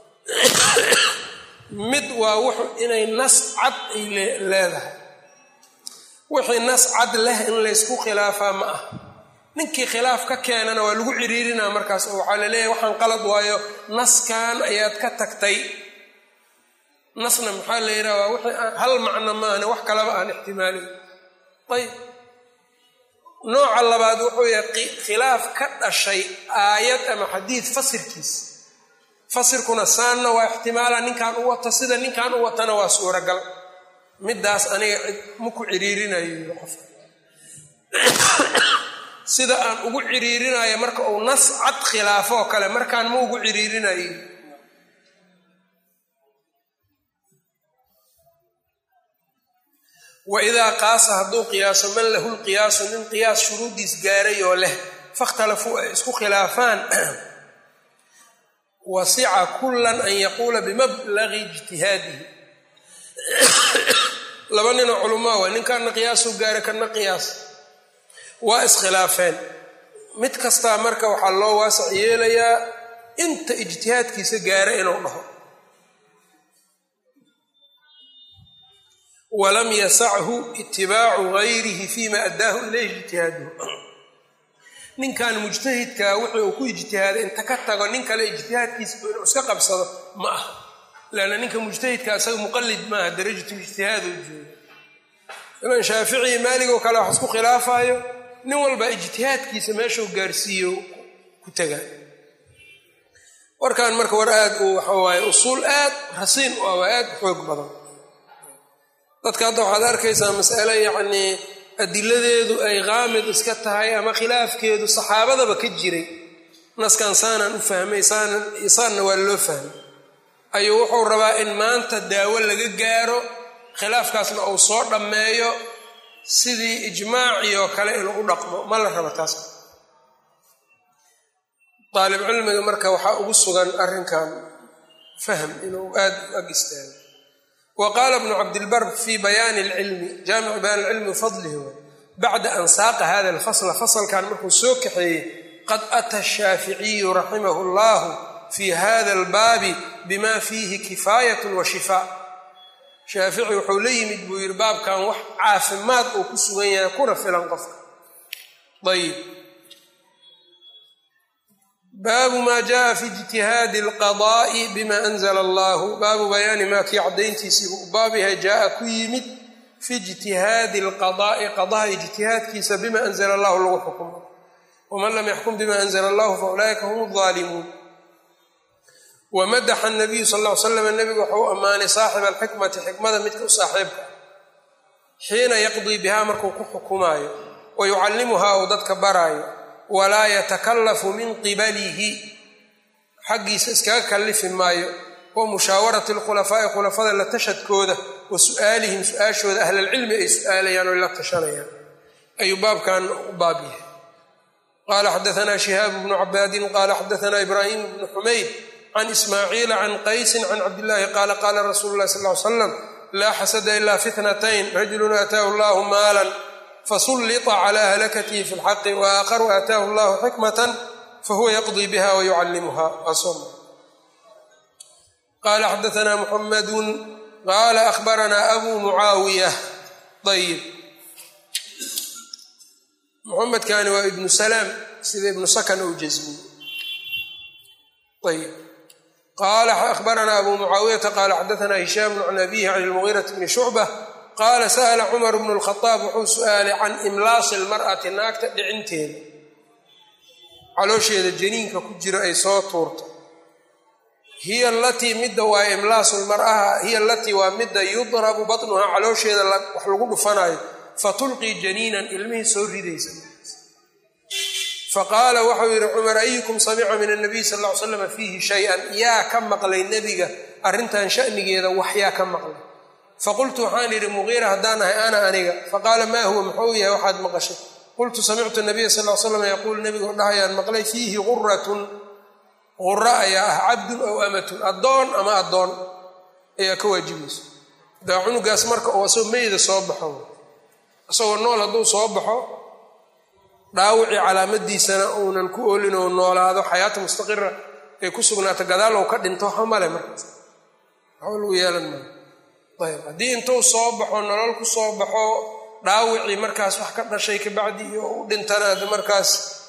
mid waa wuxu inay nas cad ay leedahay wixii nas cad leh in laysku khilaafaa ma ah ninkii khilaaf ka keenana waa lagu ciriirinaa markaas oo waxaa laleeyahay waxaan qalad waayo naskan ayaad ka tagtay nasna maxaa la yidhaha waa wixii hal macno maahane wax kalaba aan ixtimaalin ayb nooca labaad wuxuu yahay khilaaf ka dhashay aayad ama xadiid fasirkiis fasirkuna saanna waa ixtimaala ninkan u wata sida ninkan u watana waa suuragal midaas aniga ma ku ciriirinayo qofka sida aan ugu ciriirinayo marka uu nas cad khilaafoo kale markaan ma ugu ciriirinayo wa idaa qaasa hadduu qiyaaso man lahu lqiyaasu nin qiyaas shuruuddiis gaaray oo leh fakhtalafuu ay isku khilaafaan wasica kullan an yaquula bimablagi ijtihaadihi laba ninoo culamaa waa ninkanna qiyaasuu gaaray kanna qiyaas waa iskhilaafeen mid kastaa marka waxaa loo waasac yeelayaa inta ijtihaadkiisa gaara inuu dhaho walam yasachu itibaacu gayrihi fima addaahu ilayhi ijtihaaduhu ninkan mujtahidkaa wixii uu ku ijtihaaday inta ka tago nin kale ijtihaadkiisa inuu iska qabsado ma aha leanna ninka mujtahidka isaga muqallid maaha darajatulijtihaadoo jooga ilan shaafici maaligoo kale wax isku khilaafaayo nin walba ijtihaadkiisa meeshuu gaarsiiyo ku tagaa warkan marka war aad uu waxa waaye usuul aad rasiin u ah waa aad u xoog badan dadka hadda waxaad arkaysaa mas'ale yacnii adiladeedu ay qaamid iska tahay ama khilaafkeedu saxaabadaba ka jiray naskan saanaan u fahmay saanan saanna waa loo fahmay ayuu wuxuu rabaa in maanta daawo laga gaaro khilaafkaasna uu soo dhammeeyo sidii ijmaacii oo kale inuu u dhaqmo ma la raba taas daalib cilmiga marka waxaa ugu sugan arrinkan fahm inuu aad u ag istaago wa qaala bnu cabdilbar fi bayaani alcilmi jaamicu bayaan alcilmi wafadlihi bacda an saaqa hada alfasla fasalkan markuu soo kaxeeyey qad ata ashaaficiyu raximahu allahu fi hada albaabi bima fiihi kifaayat wa shifaa shaafici wuxuu la yimid buu yidhi baabkan wax caafimaad uu ku sugan yahay kuna filan qofka ayib baabu maa jaءa fi ijtihaadi اlqadaa'i bima anzla allahu baabu bayaani maa kii caddayntiisiibu u baab yahay jaaa ku yimid fi ijtihaadi اlqadaa'i qadaha ijtihaadkiisa bima anzla allahu lagu xukumo waman lam yaxkum bima anzla allahu faulaa'ika hum اظaalimuun wamadaxa nabiyu sal ll ly slam nebigu waxau u ammaanay saaxiba alxikmati xikmada midka u saaxiibka xiina yaqdii bihaa markuu ku xukumaayo wa yucallimuhaa uu dadka baraayo walaa yatakallafu min qibalihi xaggiisa iskaga kallifi maayo wa mushaawarati alkhulafaa'i khulafada la tashadkooda wa su'aalihim su-aashooda ahlalcilmi ay su'aalayaan oo la tashanayaan ayuu baabkan u baab yahay qaala xadaanaa shihaabu bnu cabaadin qaala xadaanaa ibraahim bnu xumayd can ismaaciila can qaysin can cabdillaahi qaala qaala rasuulu llahi sal ly slam laa xasada ilaa fitnatayn rajulun aataahu allahu maalan fasullita cala halakatihi fi lxaqi waaakharu aataahu allahu xikmatan fahuwa yaqdii biha wayucallimuha qaala xadaana muxamadun qaala ahbaranaa abu mucaawiya ayib muxamedkani waa ibnu salaam sida ibnu sakan ou jasmiy ayb qaala ahbaranaa abu mucaawiyata qaala xadaana hishaam can abihi can ilmugiirati bni shucba qaala sa'la cumar bnu lkhadaab wuxuu su-aalay can imlaasi lmar'ati naagta dhicinteeda caloosheeda janiinka ku jira ay soo tuurto hiya alatii midda waa imlaasu lmar'aha hiya alatii waa midda yudrabu batnuhaa caloosheeda wax lagu dhufanayo fatulqii janiinan ilmihii soo ridaysa faqaala waxau yidhi cumar ayukum samica min anabiy sal ll ly slam fiihi shay-an yaa ka maqlay nebiga arrintan shanigeeda wax yaa ka maqlay faqultu waxaan idhi muqiira haddaan ahay ana aniga faqaala maa huwa muxuu yahay waxaad maqashay qultu samictu nabiya sal l slam yaquul nebigoo dhahayaan maqlay fiihi guratun qura ayaa ah cabdun ow amatun addoon ama addoon ayaa ka waajibayso daa cunugaas marka oo asagoo meyda soo baxo isagoo nool hadduu soo baxo dhaawicii calaamadiisana uunan ku oolin oo noolaado xayaata mustaqira ay ku sugnaato gadaal ou ka dhinto waxa male markaas waxba lagu yeelan maayo ayb haddii intuu soo baxo nolol ku soo baxo dhaawicii markaas wax ka dhashay kabacdi iyo u dhintana ad markaas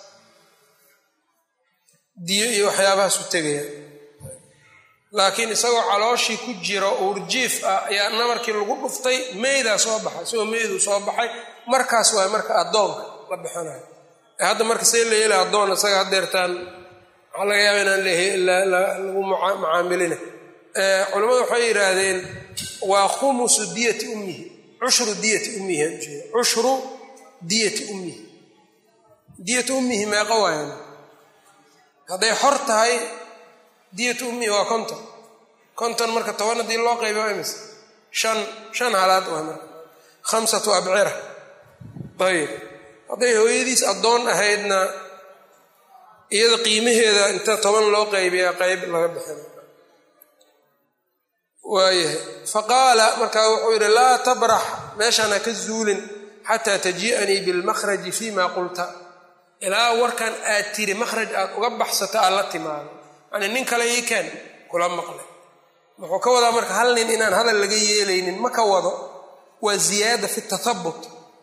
diyo iyo waxyaabahaas u tegaya laakiin isagoo calooshii ku jiro uurjiif ah ayaa namarkii lagu dhuftay meydaa soo baxay isagoo meyduu soo baxay markaas waay marka addoonka la bixinayo hadda marka see la yeela addoon isaga hadeertaan waxaa laga yaaba inaan lagu macaamilina culamadu waxay yidhaahdeen waa khumusu diyati ummihi cushru diyati ummihi ujeeda cushru diyati ummihi diyatu ummihi meeqa waayan hadday xor tahay diyatu ummihi waa konton konton marka toban haddii loo qayba waa imise shan shan halaad waa marka khamsatu abcira ayib hadday hooyadiis addoon ahaydna iyada qiimaheeda inta toban loo qaybiyaa qayb laga bixina waayahay faqaala markaa wuxuu yidhi laa tabrax meeshaan ha ka zuulin xataa tajii'anii bilmakhraji fima qulta ilaa warkan aad tiri makhraj aad uga baxsato aad la timaado yani nin kale ii keen kula maqlay wuxuu ka wadaa marka hal nin inaan hadal laga yeelaynin ma ka wado waa ziyaada fi tathabut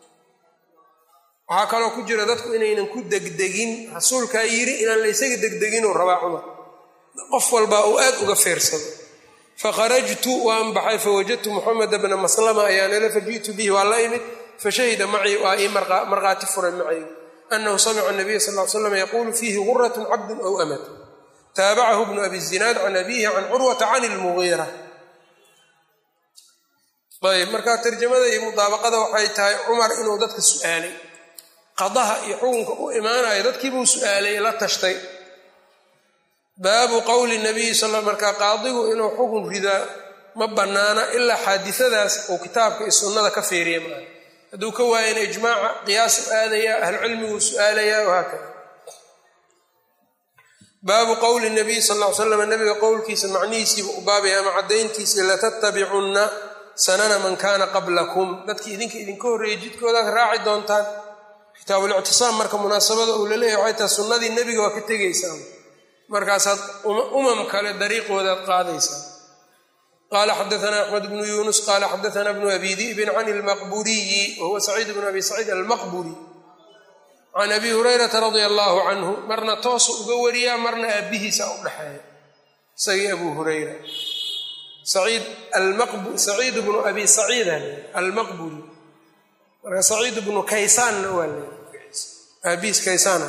waxaa kaloo ku jira dadku inaynan ku degdegin rasuulkaa yidhi inaan la ysaga degdeginuu rabaa cumar qof walbaa uu aad uga feersado fakharajtu waan baxay fawajadtu muxameda bna maslama ayaan ila faji'tu bihi waa la imid fashahida macii waa ii markhaati furay macayga anahu samica nabiya sal l slam yaquulu fiihi guratun cabdun aw amat taabacahu bnu abi zinaad can abihi can curwata can ilmugiira ayb marka tarjamada iyo mudaabaqada waxay tahay cumar inuu dadka su'aalay qadaha iyo xukunka u imaanayo dadkiibuu su'aalay la tashtay baabu qowli nabiyi sal markaa qaadigu inuu xukun ridaa ma bannaana ilaa xaadisadaas uu kitaabka iyo sunnada ka feeriya maaha hadduu ka waayana ijmaaca qiyaasu aadaya ahlucilmiguu su'aalaya wahaakada baabu qowli nabiyi sal ll ly slam nabiga qowlkiisa macnihiisiiba u baabaya ama caddayntiisa latattabicunna sanana man kaana qablakum dadkii idinka idinka horreeyay jidkoodaad raaci doontaan kitaabulictisaam marka munaasabada uu laleeyahy waxay tahay sunnadii nebiga waa ka tegaysaan markaasaad umam kale dariiqoodaad qaadaysaa qaala xadaana axmed bnu yuunus qaala xadaana bnu abi di'bin can ilmaqburiyi wahuwa saciid bnu abi saciid almaqburi can abi hurayrata radia allaahu canhu marna toosu uga wariyaa marna aabbihiisa u dhexeeya isagii abu hurayra saciid bnu abi saciida almaqburi marka saciid bnu kaysaanna waa le aabihiis kaysaana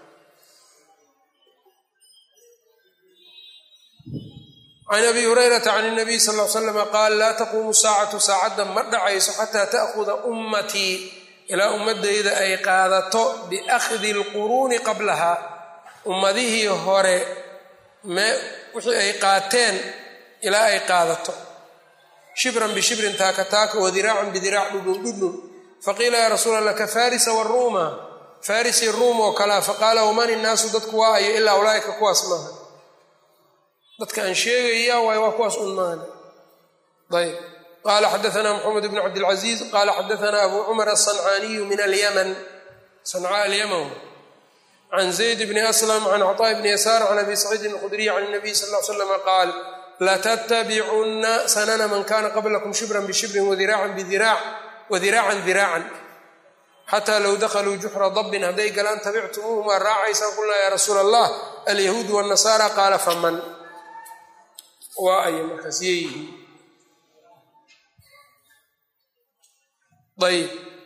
can abi hurayrata can nabiy sal l slama qaal laa taquumu saacatu saacadda ma dhacayso xataa ta'khuda ummatii ilaa ummadayda ay qaadato biakhdi alquruuni qablaha ummadihii hore wixii ay qaateen ilaa ay qaadato shibran bishibrin taaka taaka wadiraacan bidiraac dhudhun dhudhun faqiila yaa rasuul allah ka farisa waruuma farisi ruum oo kalea faqaala waman innaasu dadku waa ayo ilaa ulaaika kuwaas maaha dadka aan sheegaya waay waa kuwaas un maana ayb qala xadaana mxamed bn cabdilcaziiz qala xadaana abu cumar aلصancaaniyu min alymn sanca alymn can zayd bni aslam can cطاء bni yasaar can abi saciidin اlkhudriy can الnabiy sal ll slm qaal latattabicunna sanana man kana qablakum shibran bishibrin wadiraacan bidiraac wadiraacan diraacan xataa low dakaluu juxra dabbin hadday galaan tabictumuuhum waa raacaysaan qulnaa yaa rasuula allah alyahuud wاnnasaara qaala faman waa ay markaas yeeyihiin ayb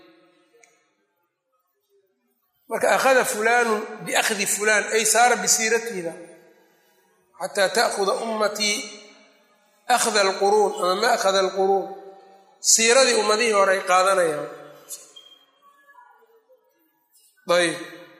marka akhada fulaanu biakhdi fulaan ay saara bisiiratiida xataa ta'khuda ummatii akhda alquruun ama ma akhada alquruun siiradii ummadihii hore ay qaadanayaan ayb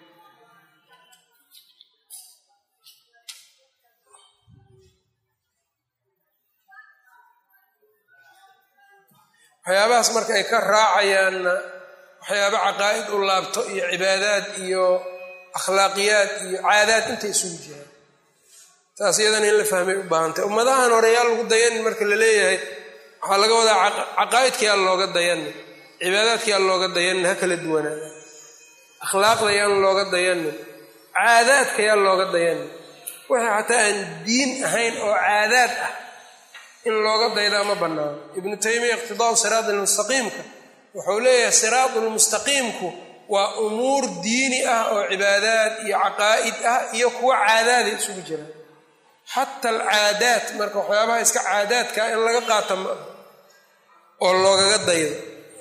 waxyaabahaas marka ay ka raacayaanna waxyaaba caqaa'id u laabto iyo cibaadaad iyo akhlaaqiyaad iyo caadaad intay isugu jiraan taas iyadana in la fahmay u baahantay ummadahan hore yaa lagu dayanin marka la leeyahay waxaa laga wadaa caqaa'idka yaa looga dayanin cibaadaadka yaa looga dayanin ha kala duwanaada akhlaaqda yaan looga dayanin caadaadka yaa looga dayanin wixii xataa aan diin ahayn oo caadaad ah in looga daydaa ma bannaano ibnu taymiya iqtidaau siraat almustaqiimka wuxuu leeyahay siraatu lmustaqiimku waa umuur diini ah oo cibaadaad iyo caqaa'id ah iyo kuwa caadaada isugu jiraan xata alcaadaat marka waxyaabaha iska caadaadkaa in laga qaata ma ah oo loogaga daydo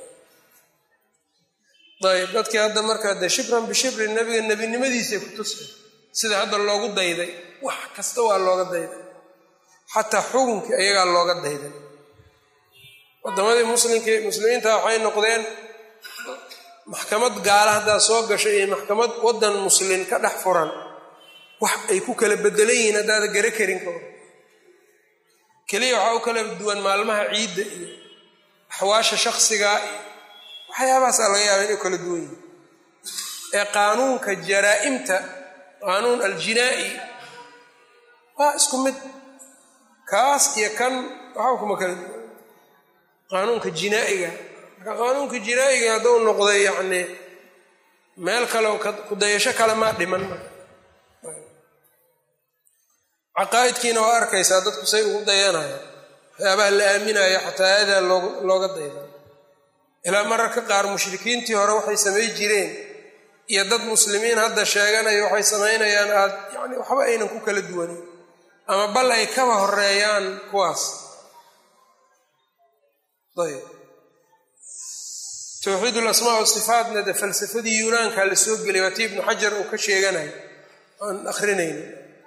ayb dadkii hadda markaa de shibran bishibrin nabiga nebinimadiisay ku tusay sida hadda loogu dayday wax kasta waa looga dayday xataa xukunkii ayagaa looga dayday wadamadii muslimki muslimiinta waxay noqdeen maxkamad gaala haddaa soo gashay iyo maxkamad waddan muslin ka dhex furan wax ay ku kala bedelan yihiin haddaada gara karin ka hor keliya waxaa u kala duwan maalmaha ciidda iyo axwaasha shaksigaa iyo waxyaabahaasaa laga yaaba inay kala duwan yihiin ee qaanuunka jaraa'imta qaanuun aljinaa'i waa isku mid kaas iyo kan waxaa kuma kala duwan qaanuunka jinaa'iga marka qaanuunka jinaa'iga hadduu noqday yacni meel kale kudayasho kale maa dhiman marka caqaa'idkiina waa arkaysaa dadku say ugu dayanaya waxyaabaha la aaminayo xataa aadaa looga dayda ilaa mararka qaar mushrikiintii hore waxay samay jireen iyo dad muslimiin hadda sheeganaya waxay samaynayaan aad yani waxba aynan ku kala duwanin ama bal ay kaba horeeyaan kuwaas ayb towxiid lasmaa wa sifaatna de falsafadii yunaanka la soo gelay waa ti ibnu xajar uu ka sheeganayo aan akrinayna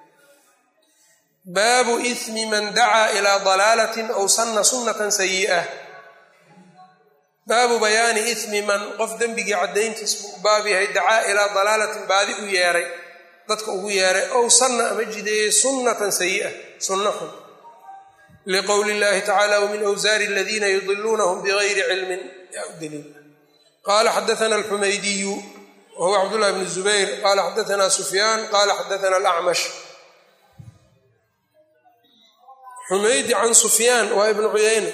baabu ismi man dacaa ilaa dalaalatin aw sanna sunnatan sayi'ah baabu bayaani ismi man qof dembigii caddayntiis buu baab yahay dacaa ilaa dalaalatin baadi u yeeray dadka ugu yeeray ow sanna ama jideeyey sunnatan sayi'ah sunno xun liqowli illahi tacala wmin awsaari aladiina yudiluunahum bigayri cilmin yaa u daliil qala xadaana alxumaydiyu wahuwa cabdullahi bn zubayr qala xadaana sufyaan qala xadaana alacmash xumaydi can sufyaan waa ibnu cuyayna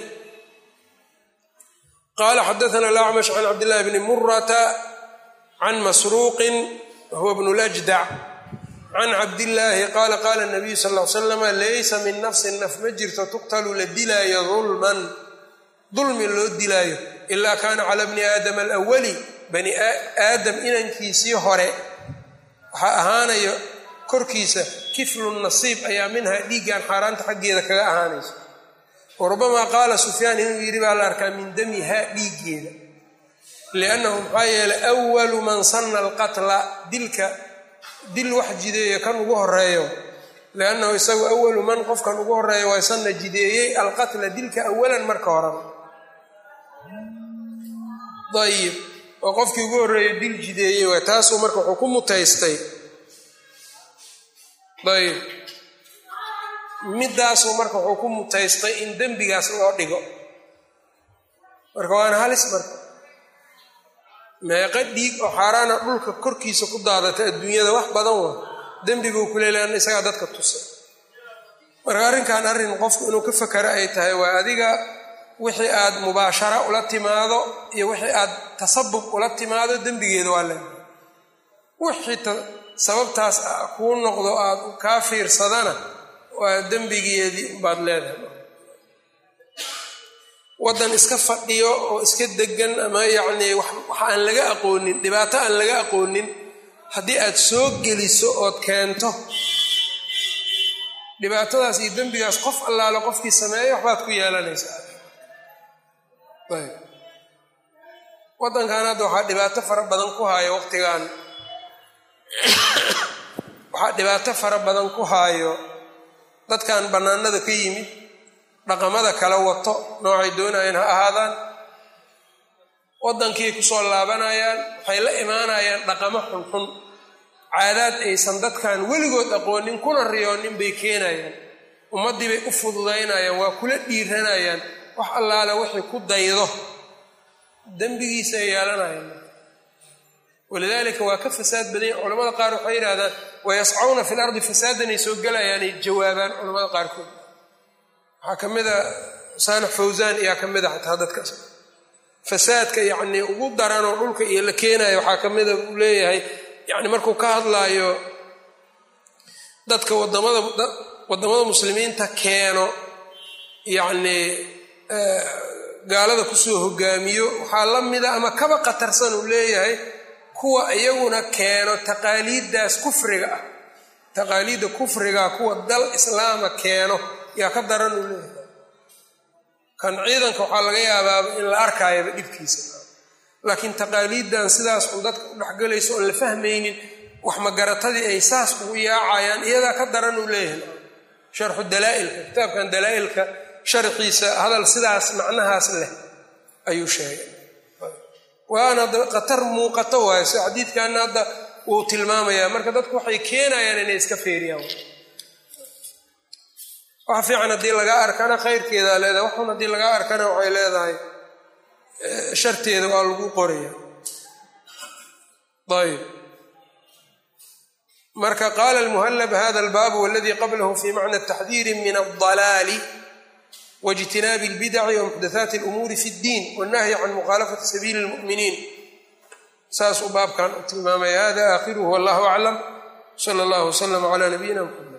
qala xadaana alacmash can cabdillahi bni murata can masruuqin wahuwa bnu ljdac can cabdillaahi qaala qaala nabiyu sal l slama laysa min nafsin naf ma jirto tuqtalu la dilaayo dulman dulmi loo dilaayo ilaa kaana cala bni aadama alawali bani aadam inankiisii hore waxaa ahaanayo korkiisa kiflun nasiib ayaa minha dhiiggan xaaraanta xaggeeda kaga ahaanayso wa rubamaa qaala sufyaan inuu yidhi baa la arkaa min damihaa dhiiggeeda liannahu maxaa yeelay awalu man sanna alqatla dilka dil wax jideeyo kan ugu horeeyo liannahu isagu awalu man qofkan ugu horeeyo waa sanna jideeyey alqatla dilka awalan marka horeba ayib oo qofkii ugu horreeyo dil jideeyey waay taasuu marka wuxuu ku mutaystay ayib middaasuu marka wuxuu ku mutaystay in dembigaas loo dhigo marka waana halis marka meeqo dhiig oo xaaraana dhulka korkiisa ku daadata adduunyada wax badan waa dembiguu ku leelaana isagaa dadka tusay marka arrinkan arrin qofku inuu ka fakero ay tahay waa adiga wixii aad mubaashara ula timaado iyo wixii aad tasabub ula timaado dembigeeda waa leedahay wixii sababtaas kuu noqdo aad kaa fiirsadana waa dembigeedii baad leedahay waddan iska fadhiyo oo iska degan ama yacnii wax aan laga aqoonin dhibaato aan laga aqoonin haddii aad soo geliso ood keento dhibaatadaas iyo dembigaas qof allaale qofkii sameeya waxbaad ku yeelanaysaa ayb waddankan hadda waxaa dhibaato fara badan ku haayo waqtigan waxaa dhibaato fara badan ku haayo dadkan bannaanada ka yimid dhaqamada kala wato noocay doonayeen ha ahaadaan waddankii kusoo laabanayaan waxay la imaanayaan dhaqamo xunxun caadaad aysan dadkan weligood aqoonin kuna riyoonin bay keenayaan ummaddii bay u fududaynayaan waa kula dhiiranayaan wax allaale wixii ku daydo dembigiisa ay yeelanayaan walidaalika waa ka fasaad badanya culamada qaar waxay yidhahdaan wayascawna fi lardi fasaadanay soo gelayaanay jawaabaan culamada qaarkood waxaa ka mid a saanax fawsaan ayaa ka mid a xataa dadkaas fasaadka yacnii ugu daranoo dhulka iyo la keenayo waxaa ka mida uu leeyahay yacni markuu ka hadlaayo dadka wadamada waddamada muslimiinta keeno yacnii gaalada kusoo hogaamiyo waxaa la mida ama kaba qatarsan uu leeyahay kuwa iyaguna keeno taqaaliiddaas kufriga ah taqaaliidda kufriga kuwa dal islaama keeno yaa ka daran uu leeyahay kan ciidanka waxaa laga yaabaaba in la arkaayaba dhibkiisa laakiin taqaaliiddan sidaas un dadka u dhexgelayso oon la fahmaynin wax magaratadii ay saas ugu yaacayaan iyadaa ka daran uu leeyahay sharxu dalaa'ilka kitaabkan dalaa'ilka sharxiisa hadal sidaas macnahaas leh ayuu sheegay waana khatar muuqato waayo si xadiidkanna hadda wuu tilmaamayaa marka dadku waxay keenayaan inay iska feeriyaan wax fiican haddii lagaa arkana khayrkeedaa leedahay waxun haddii lagaa arkana waxay leedahay sharteeda waa lagu qoraya ayb marka qaala almuhallab hada albaabu waladii qablahu fi macna taxdiiri min aldalaali waijtinaabi albidaci wamuxdathaati alumuuri fi اddiin wannahyi can mukhaalafati sabiili اlmu'miniin saasuu baabkan u tilmaamaya hada aakhiruhu wallahu aclam sala allahu waslama cala nabiyina mxamed